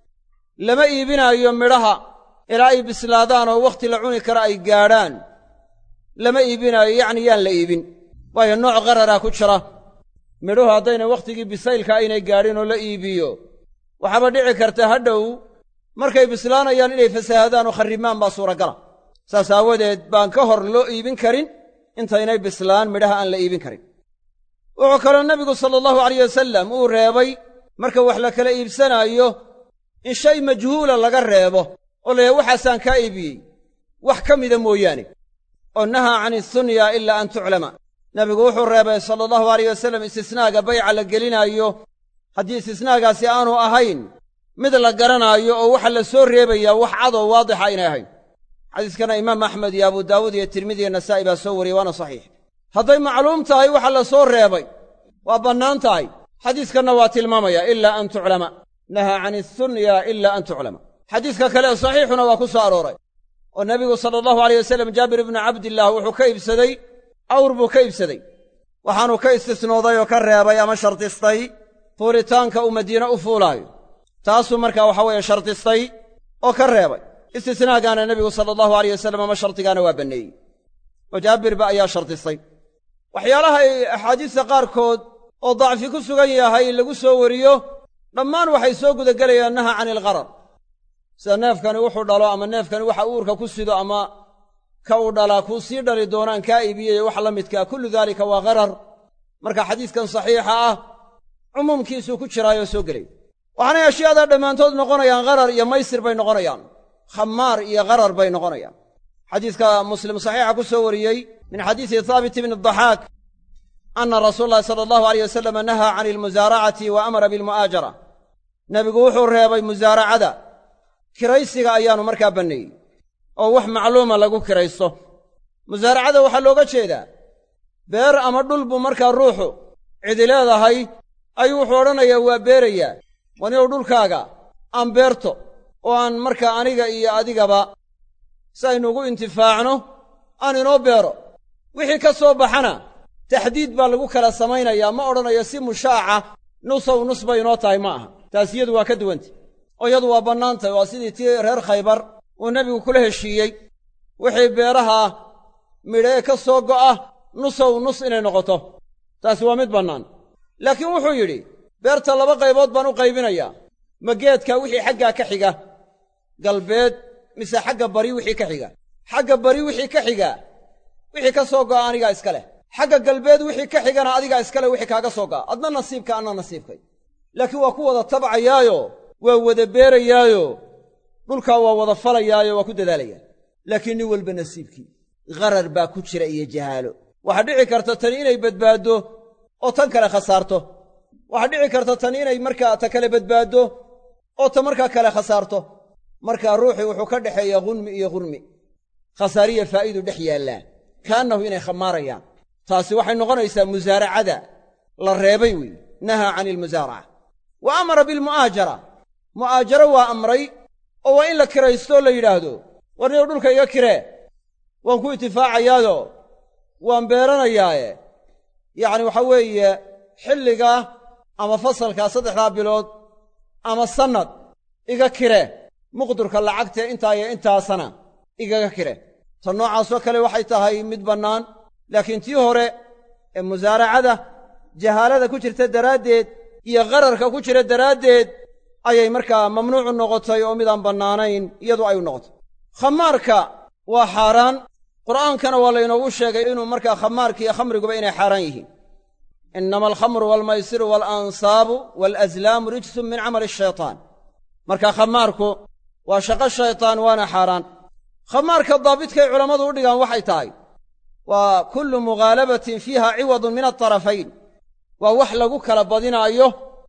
lama iibinaayo midhaha ilaa ay bislaadaan oo wakhti la cuni kara ay gaadhaan lama iibinaayo yacni yaan la iibin waayo nooc qararaa ku jira midhuhu haddayna wakhtigii bisaylka aynay gaadhin oo la iibiyo waxaaba dhici karta hadhow markay bislaanayaan inay fasaahadaan oo kharrimaan baa suuragala saas aawadeed baan ka hor loo iibin karin intaynay bislaan midhaha aan la iibin karin wuxuu kaloo nebigu sala allahu alayh wasalam uu reebay marka wax la kala iibsanaayo in shay majhuula laga reebo oo layahay waxaasaan kaa iibiyey wax ka mida mooyaane oo nahaa can isunya ilaa an tuclama nebigu wuxuu reebay sala allahu alayh wasalam istisnaaga bayca la gelinaayo haddii istisnaagaasi aanu ahayn mid la garanaayo oo waxa la soo reebayaa wax cadoo waadixa aynay ahayn xadiiskana imaam axmed iyo abu daawuud iyo tirmidi iyo nasaa'i baa soo wariyey waana saxiix hadday macluum tahay waxa la soo reebay waa bannaan tahay xadiiskanna waa tilmaamaya ilaa an tuclama nahaa can isunya ilaa an tuclama xadiiska kale ee saxiixuna waa ku soo arooray oo nebigu sala allahu aleyh wasalam jaabir ibnu cabdillaah wuxuu ka iibsaday awr buu ka iibsaday waxaanuu ka istisnooday oo ka reebay ama shardistay fuulitaanka uu madiine u fuulaayo taasuu markaa waxa weeye shardistay oo ka reebay istisnaagaana nebigu sala allahu aleyh wasalam ama shardigaana waa banneeyey oo jaabirba ayaa shardistay waxyaalaha ay axaadiista qaarkood oo dacfi ku sugan yahay lagu soo wariyo dhammaan waxay soo gudagelayaan naha cani ilqarar sida neefkani wuxuu dhalo ama neefkani waxa uurka ku sido ama ka uu dhalaa kuu sii dhali doonaan kaa iibiyey wax la midkaa kullu daalika waa qarar marka xadiiskan saxiixa ah cumuumkiisuu ku jiraayoo soo gelay waxaanay ashyaadaa dhammaantood noqonayaan qarar iyo maysir bay noqonayaan khamaar iyo qarar bay noqonayaan xadiiska muslim saxiixa ku soo wariyey min xadiisi haabit ibni daxaak anna rasuula allahi sala allahu aleyh wasalama nahaa cani almusaaracati wa amara bilmu'aajara nebigu wuxuu reebay musaaracada kiraysiga ayaanu markaa banneeyey oo wax macluuma lagu kiraysto musaaracada waxaa looga jeedaa beer ama dhul buu markaa ruuxu cidi leedahay ayuu wuxuu odhanayaa waa beerayaa waniow dhulkaaga aan beerto oo aan markaa aniga iyo adigaba si aynuugu intifaacno aan inoo beero wixii ka soo baxana taxdiid baa lagu kala samaynayaa ma odhanayo si mushaaca nusow nus bay inoo tahay ma aha taas iyadu waa ka duwanta oo iyadu waa bannaan tahay waa sidii tii reer khaybar uu nebigu kula heshiiyey wixii beeraha midha ee ka soo go'a nusow nus inay noqoto taasi waa mid bannaan laakiin wuxuu yidhi beerta laba qaybood baan u qaybinayaa ma geedka wixii xaggaa ka xiga galbeed mise xagga bari wixii ka xiga xagga bari wixii ka xiga wixii ka soo go'a anigaa iska leh xagga galbeed wixii ka xigana adigaa iska leh wixii kaaga soo go'a adna nasiibka anna nasiibkay laakiin waa ku wada tabcayaayo waa wada beerayaayo dhulkaa waa wada falayaayo waa ku dadaalayaa laakiin nin walba nasiibkii gharar baa ku jira iyo jahaalo waxaa dhici karta tani inay badbaaddo oo tan kale khasaarto waxaa dhici karta tani inay markaa ta kale badbaaddo oo ta markaa kale khasaarto markaa ruuxii wuxuu ka dhexeeyaa ghunmi iyo ghurmi khasaariya faa'iidu dhex yaallaa kaannahu inay khamaarayaan taasi waxay noqonaysaa musaaracada la reebay weeye nahaa cani ilmusaaraca wa amara bilmu'aajara mu'aajaro waa amray oo waa in la kiraystooo la yidhaahdo war niyow dhulka iga kiree waan ku itifaacayaado waan beeranayaaye yacni waxaa weeye xilligaa ama fasalkaa saddexdaa bilood ama sannad iga kire muqdurka lacagtee intaa iyo intaasana igaga kire tan noocaasoo kale waxay tahay mid bannaan laakiin tii hore ee musaaracada jahaalada ku jirta daraaddeed iyo qararka ku jira daraaddeed ayay markaa mamnuucu noqotay oo midaan bannaanayn iyadu ay u noqotay khamaarka waa xaaraan qur'aankana waa laynoogu sheegay inuu markaa khamaarka iyo khamriguba inay xaaraan yihiin innama alkhamru waalmaysiru waalansaabu waalaslaamu rijsun min camali ashaytaan marka khamaarku waa shaqo shaytaan waana xaaraan khamaarka daabidkay culammadu u dhigaan waxay tahay waa kullu mughaalabatin fiiha ciwadun min altarafayn waa wax lagu kala badinaayo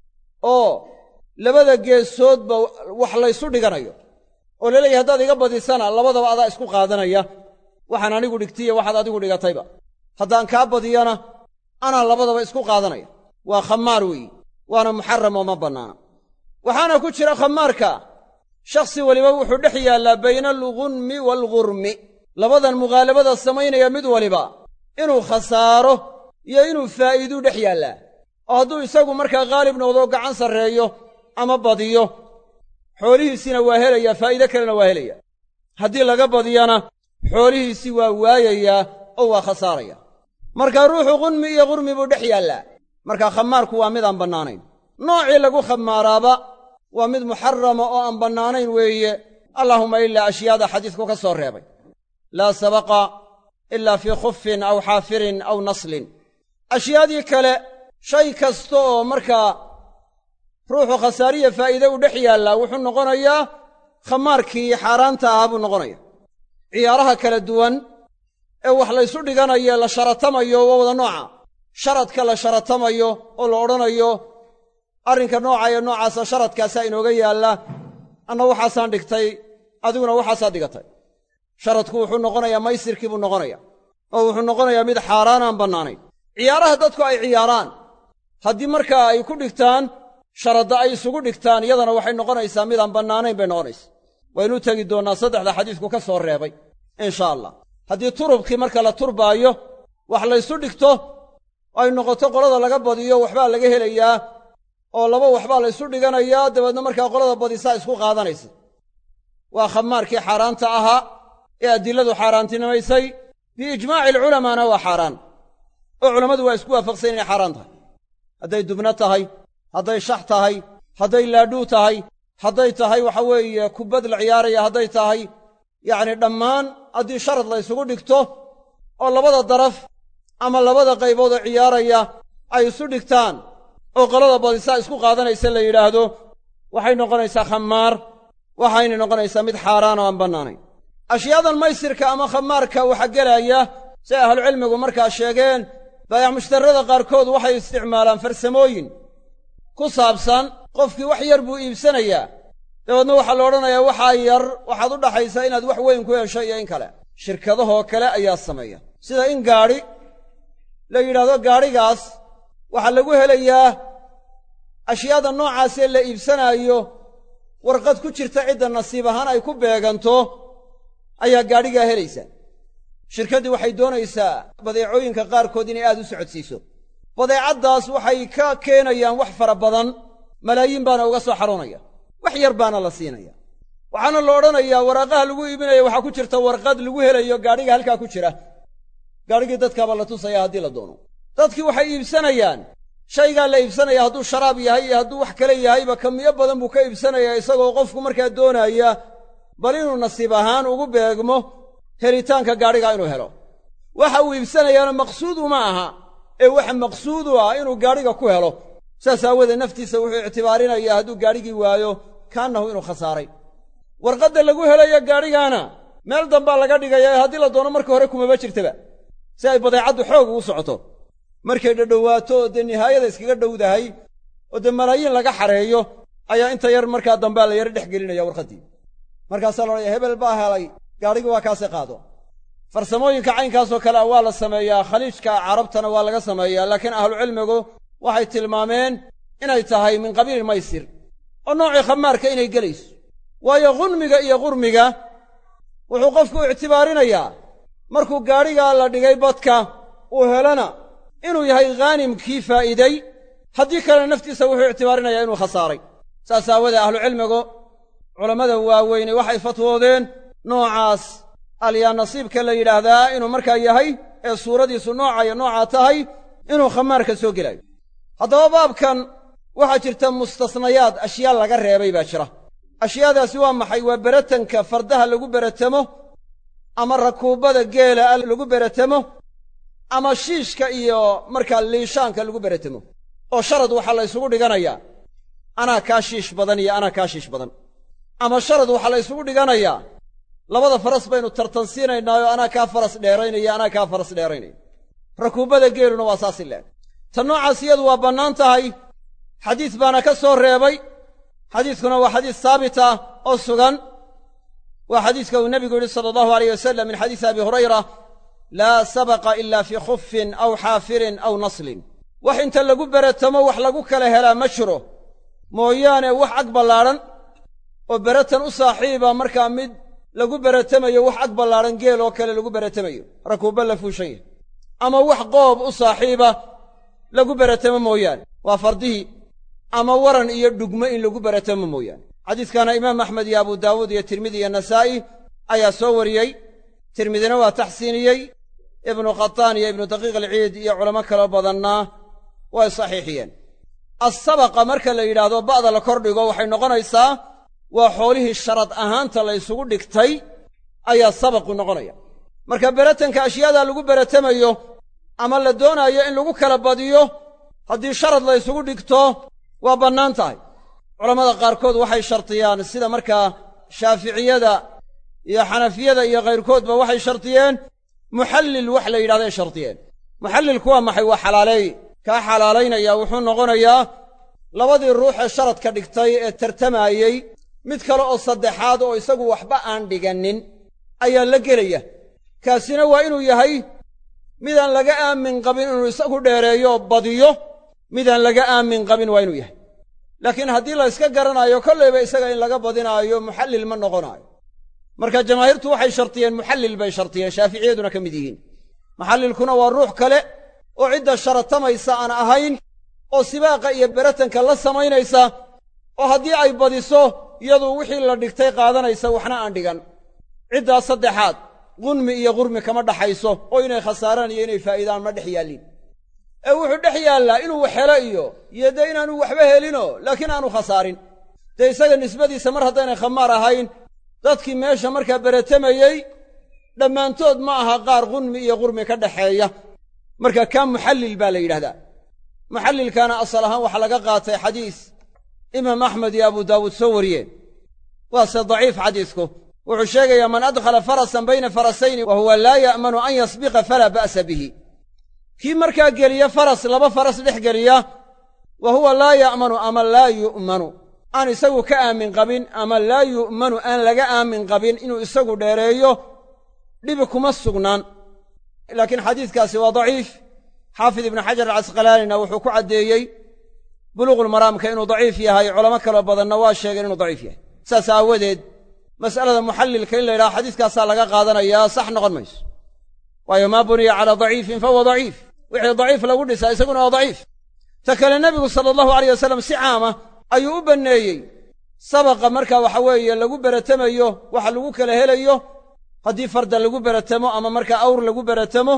oo labada geesoodba wax laysu dhiganayo oo laleeyahay haddaad iga badisana labadaba adaa isku qaadanaya waxaan anigu dhigtiyo waxaad adigu dhigatayba haddaan kaa badiyana anaa labadaba isku qaadanaya waa khamaar weeyi waana muxaram oo ma bannaana waxaana ku jira khamaarka shakhsi weliba wuxuu dhex yaallaa bayna alghunmi waalghurmi labadan mughaalabada samaynaya mid waliba inuu khasaaro iyo inuu faa'iiduu dhex yaallaa oo hadduu isagu markaa khaalib noqdoo gacan sarreeyo ama badiyo xoolihiisiina waa helayaa faa'iide kalena waa helaya haddii laga badiyana xoolihiisii waa waayayaa oo waa khasaaraya marka ruuxu qunmi iyo qurmi buu dhex yaallaa marka khamaarku waa mid aan bannaanayn noocii lagu khamaaraaba waa mid muxarama oo aan bannaanayn weeye allaahumma ilaa ashyaada xadiisku ka soo reebay laa sabaqa ilaa fii khufin aw xaafirin aw naslin ashyaadii kale shay kasta oo markaa ruuxu khasaariya faa'iide u dhex yaallaa wuxuu noqonayaa khamaarkii xaaraanta ahaa buu noqonaya ciyaaraha kala duwan ee wax laysu dhiganayo la sharatamayo waa wada nooca sharadka la sharatamayo oo la odhanayo arrinka nooca ee noocaasa sharadkaasaa inooga yaalla anna waxaasaan dhigtay adiguna waxaasaad dhigatay sharadku wuxuu noqonayaa maysirkii buu noqonaya oo wuxuu noqonayaa mid xaaraan aan bannaanayn ciyaaraha dadku ay ciyaaraan haddii markaa ay ku dhigtaan sharadda ay isugu dhigtaan iyadana waxay noqonaysaa midaan bannaanayn bay noqonaysaa waynu u tegi doonnaa saddexda xadiisku ka soo reebay insha allah haddii turubkii marka la turbaayo wax laysu dhigto ay noqoto qolada laga badiyo waxbaa laga helayaa oo laba waxbaa laysu dhiganayaa dabeedna markaa qolada badisaa isku qaadanaysa waa khamaarkii xaaraanta ahaa ee adiladu xaaraantinimaysay biijmaaci alculamaana waa xaaraan oo culammadu waa isku waafaqsan inay xaaraan tahay hadday dubno tahay hadday shax tahay hadday laadhuu tahay hadday tahay waxa weeye kubbad la ciyaaraya hadday tahay yacni dhammaan haddii sharad la ysugu dhigto oo labada daraf ama labada qaybood oo ciyaaraya ay isu dhigtaan oo qolada badisaa isku qaadanaysa la yidhaahdo waxay noqonaysaa khamaar waxayna noqonaysaa mid xaaraan oo aan bannaanayn ashyaadan maysirka ama khamaarka waxaa gelaya siay ahlucilmigu markaa sheegeen baayac mushtarrada qaarkood waxay isticmaalaan farsamooyin ku saabsan qofkii wax yar buu iibsanayaa dabeedna waxaa la odhanayaa waxaa yar waxaad u dhaxaysaa inaad wax weyn ku hesho iyo in kale shirkadahoo kale ayaa sameeya sida in gaadhi la yidhaahdo gaadhigaas waxaa lagu helayaa ashyaada noocaasee la iibsanaayo warqad ku jirta cidda nasiib ahaan ay ku beeganto ayaa gaadhigaa helaysaa shirkaddii waxay doonaysaa badeecooyinka qaarkood inay aad u socodsiiso badeecaddaas waxay ka keenayaan wax fara badan malaayiin baana uga soo xaroonaya wax yar baana la siinaya waxaana la odhanayaa waraaqaha lagu iibinaya waxaa ku jirta warqad lagu helayo gaadhiga halkaa ku jira gaadhigii dadkaaba la tusaya haddii la doono dadkii waxay iibsanayaan shaygaa la iibsanaya hadduu sharaab yahay iyo hadduu wax kale yahayba kamiyo badan buu ka iibsanayaa isagoo qofku markaa doonaya bal inuu nasiib ahaan ugu beegmo helitaanka gaadhigaa inuu helo waxa uu iibsanayaana maqsuud uma aha ee waxa maqsuudu ah inuu gaadhiga ku helo saas aawoodee naftiisa wuxuu ictibaarinayaa hadduu gaadhigii waayo kaannahu inuu khasaaray warqadda lagu helayo gaadhigaana meel dambaa laga dhigaya ee haddii la doono marka hore kumaba jirtaba si ay badeecaddu xoog ugu socoto markay dhadhowaato oo dee nihaayada iskaga dhowdahay oo dee malaayiin laga xareeyo ayaa inta yar markaa dambea la yaro dhex gelinaya warqaddii markaasaa la odhaya hebel baa helay gaadhigii waa kaasi qaado farsamooyinka caynkaasoo kale a waa la sameeyaa khaliijka carabtana waa laga sameeyaa laakiin ahlucilmigu waxay tilmaameen inay tahay min qabiili maysir oo noocii khamaarka inay gelayso waayo khunmiga iyo qurmiga wuxuu qofku ictibaarinayaa markuu gaadhigaa la dhigay badka uu helana inuu yahay khaanimkii faa'iiday haddii kalena naftiisa wuxuu ictibaarinayaa inuu khasaaray saas aawadee ahlucilmigu culammada waaweyne waxay fatwoodeen noocaas alyaa nasiibka la yidhaahdaa inuu markaa yahay ee suuradiisu nooca iyo noocaa tahay inuu khamaarka soo gelayo haddaba baabkan waxaa jirta mustasnayaad ashyaa laga reebay baa jira ashyaadaasi waa maxay waa beratanka fardaha lagu beratamo ama rakuubbada geela lagu beratamo ama shiishka iyo markaa liishaanka lagu beratamo oo sharad waxaa la ysugu dhiganayaa anaa kaa shiish badan iyo anaa kaa shiish badan ama sharad waxaa la ysugu dhiganayaa labada faras baynu tartansiinaynaayo anaa kaa faras dheeraynaya anaa kaa faras dheeraynaya rakuubbada geeluna waa saasi leeg ta noocaas iyadu waa bannaan tahay xadiis baana ka soo reebay xadiiskuna waa xadiis saabit ah oo sugan waa xadiiska uu nebigu yidhi sala allahu alayh wasalam min xadiisi abi hurayra laa sabaqa ila fii khufin aw xaafirin aw naslin wax inta lagu beratamo wax lagu kala helaa ma jiro mooyaane wax ag ballaadhan oo beratan u saaxiiba markaa mid lagu beratamayo wax ag ballaadhan geel oo kale lagu beratamayo rakuubba la fuushan yahay ama wax qoob u saaxiiba lagu beratamo mooyaane waa fardihii ama waran iyo dhugmo in lagu beratamo mooyaane xadiiskana imaam axmed iyo abu daawuud iyo tirmidi iyo nasaa'i ayaa soo wariyey tirmidina waa taxsiiniyey ibnu khataan iyo ibnu daqiiq alciid iyo culamo kaloo badanna way saxiixiyeen assabaqa marka la yidhaahdo ba'da la kordhigo waxay noqonaysaa waa xoolihii sharad ahaanta la ysugu dhigtay ayaa sabaqu noqonaya marka beratanka ashyaadaa lagu beratamayo ama la doonaayo in lagu kala badiyo haddii sharad la ysugu dhigto waa bannaan tahay culammada qaarkood waxay shartiyaan sida markaa shaaficiyada iyo xanafiyada iyo kayrkoodba waxay shartiyeen muxallil wax la yidhahday shardiyeen muxallilku waa maxay waa xalaaleey kaa xalaalaynaya wuxuu noqonayaa labadii ruux ee sharadka dhigtay ee tartamaayey mid kale oo saddexaad oo isagu waxba aan dhigannin ayaa la gelaya kaasina waa inuu yahay midaan laga aamin qabin inuu isagu dheereeyo badiyo midaan laga aamin qabin waa inuu yahay laakiin haddii la yska garanaayo kollayba isaga in laga badinaayo muxallil ma noqonaayo marka jamaahiirtu waxay shartiyeen muxallil bay shartiyeen shaaficiyaduna ka mid yihiin muxallilkuna waa ruux kale oo cidda sharatamaysa aan ahayn oo sibaaqa iyo beratanka la samaynaysa oo haddii ay badiso iyadu wixii la dhigtay qaadanaysa waxna aan dhigan ciddaas saddexaad qunmi iyo qurmi kama dhaxayso oo inay khasaaraan iyo inay faa'iidaan ma dhex yaallin ee wuxuu dhex yaallaa inuu wax helo iyo iyo dee inaanu waxba helinoo laakiin aanu khasaarin dee isaga nisbadiisa mar haddaynay khamaar ahayn dadkii meesha markaa beratamayey dhammaantood ma aha qaar qunmi iyo qurmi ka dhaxeeya marka kaa muxallil baa la yidhahdaa muxallilkaana asal ahaan waxaa laga qaatay xadiis imaam axmed iyo abu daawuud soo wariyeen waase daciif xadiisku wuxuu sheegayaa man adkhala farasan bayna farasayni wa huwa laa ya'manu an yasbiqa falaa ba'sa bihi kii markaa geliya faras laba faras dhex geliya wa huwa laa ya'manu ama laa yu'manu aan isagu ka aamin qabin ama laa yu'manu aan laga aamin qabin inuu isagu dheereeyo dhibi kuma sugnaan laakiin xadiiskaasi waa daciif xaafid ibnu xajar alcasqalaanina wuxuu ku caddeeyey buluuqulmaraamka inuu daciif yahay culamo kaloo badanna waa sheegeen inuu daciif yahay saas aawadeed mas'alada muxallilka in la yidhaha xadiiskaasaa laga qaadanayaa sax noqon mayso waayo maa buniya calaa daciifin fahuwa daciif wixii daciif lagu dhisaa isaguna waa daciif ta kale nebigu sala allahu aleyh wasalam si caama ayuu u banneeyey sabaqa marka waxa weeye lagu beratamayo waxa lagu kala helayo haddii farda lagu beratamo ama markaa awr lagu beratamo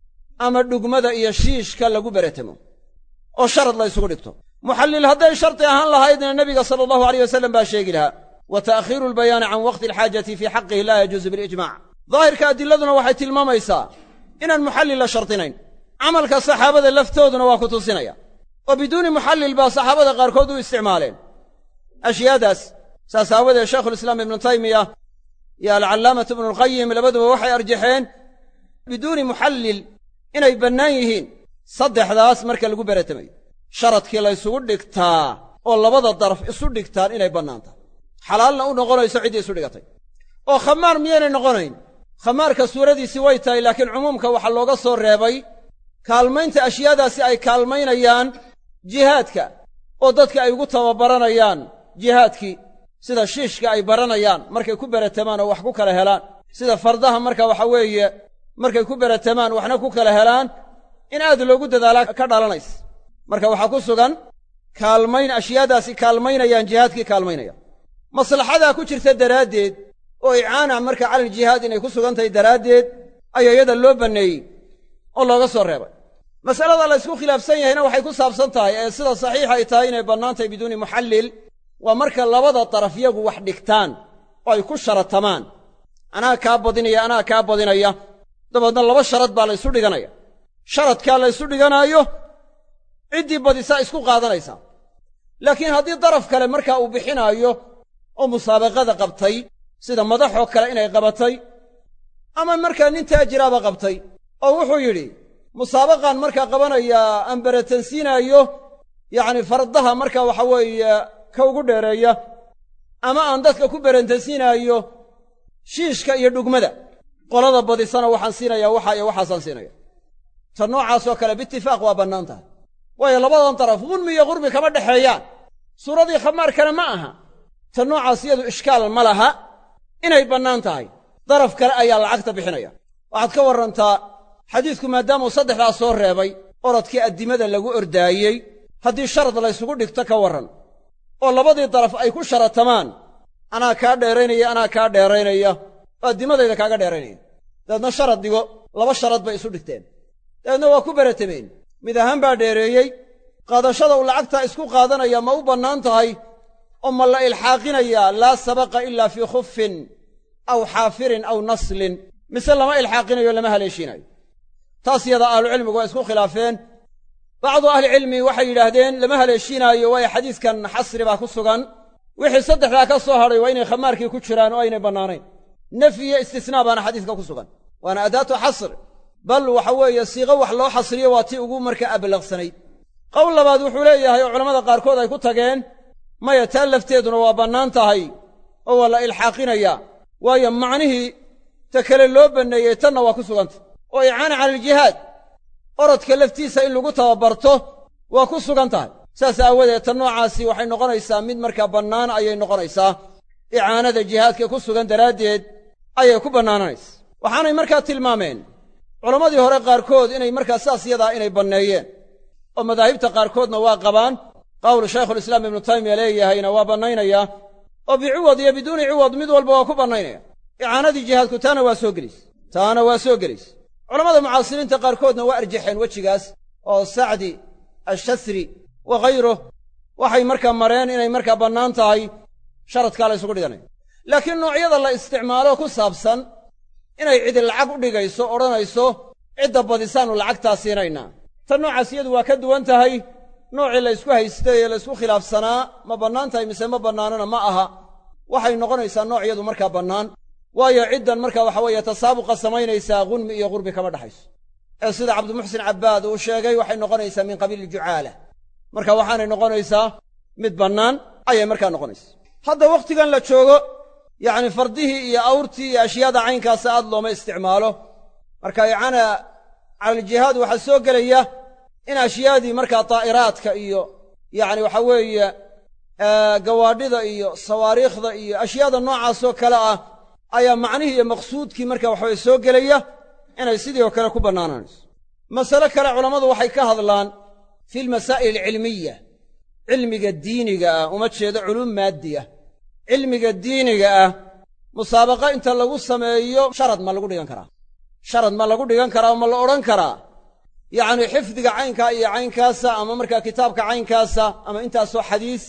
ama dhugmada iyo shiishka lagu beratamo oo sharad la ysugu dhigto muxallil hadday shardi ahaan lahaydna nebiga sala allahu aleyh wasalam baa sheegi lahaa wa ta'khiiru albayaani can waqti alxaajati fii xaqihi laa yajuusu bilijmac daahirka adilladuna waxay tilmaamaysaa inaan muxallil la shardinayn camalka saxaabada laftooduna waa ku tusinaya oo biduuni muxallil baa saxaabada qaarkood u isticmaaleen ashyaadaas saas aawadeed shaykhulislaam ibnu taymiya iyo alcallaamatu ibnulqayim labaduba waxay arjaxeen biduuni muxallil inay bannaan yihiin saddexdaas marka lagu beratamayo sharadkii la ysugu dhigtaa oo labada daraf isu dhigtaan inay bannaan tahay xalaalna u noqonayso ciddii isu dhigatay oo khamaar miyaynay noqonayn khamaarka suuradiisii way tahay laakiin cumuumka waxaa looga soo reebay kaalmaynta ashyaadaasi ay kaalmaynayaan jihaadka oo dadka ay ugu tababaranayaan jihaadkii sida shiishka ay baranayaan markay ku beratamaan oo wax ku kala helaan sida fardaha marka waxa weeye markay ku beratamaan waxna ku kala helaan in aad loogu dadaalaa ka dhalanaysa marka waxaa ku sugan kaalmayn ashyaadaasi kaalmaynayaan jihaadkii kaalmaynaya maslaxadaa ku jirta daraaddeed oo icaana marka calal jihaad inay ku sugan tahay daraaddeed ayaa iyada loo banneeyey oo looga soo reebay masalada la ysku khilaafsan yahayna waxay ku saabsan tahay ee sida saxiixa ay tahay inay bannaan tahay biduuni muxallil waa marka labada daraf yagu wax dhigtaan oo ay ku sharatamaan anaa kaa badinaya anaa kaa badinaya dabeedna laba sharad baa la ysu dhiganaya sharadkaa la ysu dhiganaayo ciddii badisaa isku qaadanaysaa laakiin haddii daraf kale markaa uu bixinaayo oo musaabaqada qabtay sida madaxoo kale inay qabatay ama markaa nin taajiraaba qabtay oo wuxuu yidhi musaabaqaan markaa qabanayaa aan beratansiinaayo yacni fardaha markaa waxa weeye ka ugu dheereeya ama aan dadka ku berantansiinaayo shiishka iyo dhugmada qolada badisana waxaan siinayaa waxa iyo waxaasaan siinaya ta noocaasoo kale biitifaaq waa bannaan tahay waayo labadan daraf gunmi iyo qurbi kama dhexeeyaan suuradii khamaarkana ma aha ta noocaas iyadu ishkaal ma laha inay bannaan tahay daraf kale ayaa lacagta bixinaya waxaad ka warrantaa xadiidku maadaamuu saddexdaas soo reebay orodkii addimada lagu ordaayey haddii sharad laysugu dhigto ka warran oo labadii daraf ay ku sharatamaan anaa kaa dheeraynaya anaa kaa dheeraynaya oo addimadayda kaaga dheeraynaya dabeedna sharad dhigo laba sharad bay isu dhigteen dabeedna waa ku beratameen mid ahaan baa dheereeyey qaadashada uu lacagtaa isku qaadanaya ma u bannaan tahay oo ma la ilxaaqinayaa laa sabaqa ilaa fii khufin aw xaafirin aw naslin mise lama ilxaaqinayo lama haleeshiinayo taas yada ahlucilmigu waa isku khilaafeen bacdu ahlicilmi waxay yidhaahdeen lama haleeshiinaayo waayo xadiiskan xasri baa ku sugan wixii saddexdaa ka soo hadhay waa inay khamaarkii ku jiraan oo aynay bannaanayn nafyi iyo istisnaa baana xadiiska ku sugan waana adaatu xasr bal waxa weeye siiqo wax loo xasriyo waa tii ugu markaa ablaqsanayd qowl labaad wuxuu leeyahay oo culammada qaarkood ay ku tageen maya taa lafteeduna waa bannaan tahay oo waa la ilxaaqinayaa waayo macnihii ta kale loo banneeyey tanna waa ku sugantah oo icaana cala aljihaad orodka laftiisa in lagu tababarto waa ku sugan tahay saas aawadeed ta noocaasi waxay noqonaysaa mid markaa bannaan ayay noqonaysaa icaanada jihaadka ku sugan daraaddeed ayay ku bannaananaysa waxaanay markaa tilmaameen culammadii hore qaarkood inay markaa saas yadaa inay banneeyeen oo madaahibta qaarkoodna waa qabaan qawl shaykhulislaam ibnu taymiya leeyahayna waa bannaynayaa oo biciwad iyo biduuni ciwad mid walba waa ku bannaynaya icaanadii jihaadku taana waa soo gelayse taana waa soo gelayse culamada mucaasiriinta qaarkoodna waa arjaxeen wejigaas oo sacdi ashasri wa khayruh waxay markaa mareen inay markaa bannaan tahay sharadkaa la ysugu dhiganayo laakiin noocyada la isticmaalo ku saabsan inay cidi lacag u dhigayso odhanayso cidda badisaannu lacagtaa siinaynaa tan noocaas iyadu waa ka duwan tahay noocii la ysku haystay ee la ysku khilaafsanaa ma bannaan tahay mise ma bannaanana ma aha waxay noqonaysaa nooc iyadu markaa bannaan waayo ciddan marka waxa weeye tasaabuqa samaynaysaa gunmi iyo qurbi kama dhexayso ee sida cabdimuxsin cabbaad uu sheegay waxay noqonaysaa min qabiili jucaala marka waxaanay noqonaysaa mid bannaan ayay markaa noqonaysaa hadda wakhtigan la joogo yacni fardihii iyo awrtii iyo ashyaada caynkaasa aad looma isticmaalo marka icaana calaljihaad waxaa soo gelaya in ashyaadii markaa daa'iraadka iyo yacni waxa weeye gawaadhida iyo sawaariikhda iyo ashyaada noocaasoo kale ah ayaa macnihii iyo maqsuudkii marka waxaweye soo gelaya inay sidii oo kale ku bannaanaanayso masale kale culammadu waxay ka hadlaan fi lmasaa'il alcilmiya cilmiga diiniga ah uma jeedo culuum maaddi ah cilmiga diiniga ah musaabaqa inta lagu sameeyo sharad ma lagu dhigan karaa sharad ma lagu dhigan karaa oo ma la odhan karaa yacni xifdiga caynkaa iyo caynkaasa ama markaa kitaabka caynkaasa ama intaasoo xadiis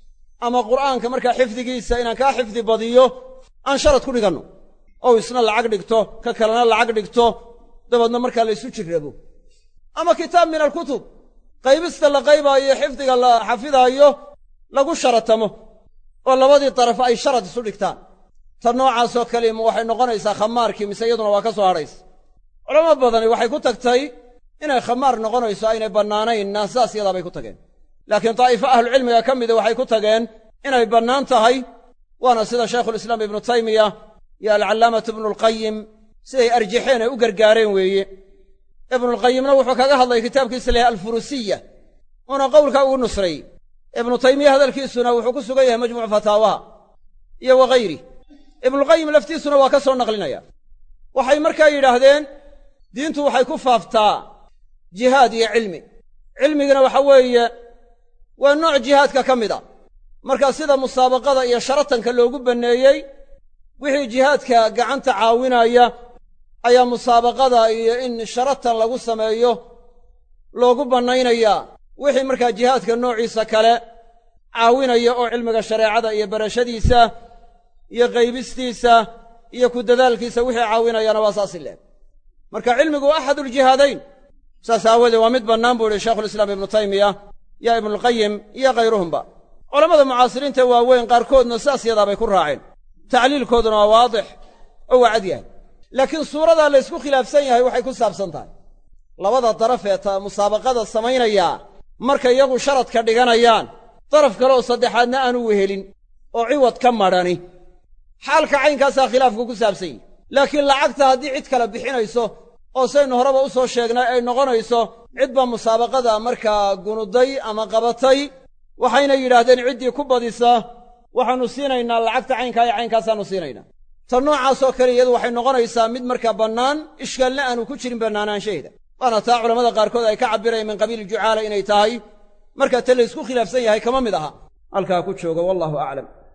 ama qur'aanka markaa xifdigiisa inaan kaa xifdi badiyo aan sharad ku dhiganno ou isna lacag dhigto ka kalena lacag dhigto dabeedna markaa la ysu jirrabo ama kitaab min alkutub qaybista la qaybaayo xifdiga la xafidaayo lagu sharatamo oo labadii daraf ay sharad isu dhigtaan ta noocaasoo kale ma waxay noqonaysaa khamaarkii mise iyaduna waa ka soo hadhaysa culamo badani waxay ku tagtay inay khamaar noqonayso aynay bannaanaynna saas yadaa bay ku tageen laakiin daa'ifo ahlucilmiga ka mida waxay ku tageen inay bannaan tahay waana sida shaykhulislaam ibnu taymiya iyo alcallaamatu ibnulqayim siday arjaxeen ay u gargaareen weeye ibnulqayimna wuxuu kaga hadlay kitaabkiisa layahay alfurusiya uuna qowlka ugu nusray ibnu taymiya hadalkiisuna wuxuu ku sugan yahay majmuucu fataawaha iyo waghayri ibnulqayim laftiisuna waa ka soo naqlinaya waxay markaa yidhaahdeen diintu waxay ku faaftaa jihaad iyo cilmi cilmigana waxa weeye waa nooc jihaadka ka mid a marka sida musaabaqada iyo sharatanka loogu banneeyey wixii jihaadka gacanta caawinaya ayaa musaabaqada iyo in sharatan lagu sameeyo loogu bannaynayaa wixii markaa jihaadka noociisa kale caawinaya oo cilmiga shareecada iyo barashadiisa iyo qaybistiisa iyo ku dadaalkiisa wixii caawinayana waa saasi leeg marka cilmigu waa axaduljihaadayn saas aawoodee waa mid bannaan buu ihi shaykhulislaam ibnu taymiya yo ibnulqayim iyo khayruhumba culammada mucaasiriinta waaweyn qaarkoodna saas yadaabay ku raaceen tacliilkooduna waa waadix oo waa cad yahay laakiin suuradaa la ysku khilaafsan yahay waxay ku saabsan tahay labada daraf ee ta musaabaqada samaynayaa markay iyagu sharadka dhiganayaan daraf kale oo saddexaadna aanu wehelin oo ciwad ka madhani xaalka caynkaasaa khilaafku ku saabsan yihi laakiin lacagta haddii cid kale bixinayso oo saynu horeba u soo sheegnay ay noqonayso cid baa musaabaqada markaa gunuday ama qabatay waxayna yidhaahdeen ciddii ku badisa waxaannu siinaynaa lacagta caynkaa iyo caynkaasaannu siinaynaa ta noocaasoo kale iyadu waxay noqonaysaa mid markaa bannaan ishkaalna aanu ku jirin bannaanaanshaheeda waana taa culammada qaarkood ay ka cabbirayaan min qabiili jucaala inay tahay markaa ta la ysku khilaafsan yahay kama mid aha halkaa ku jooga wallahu aclam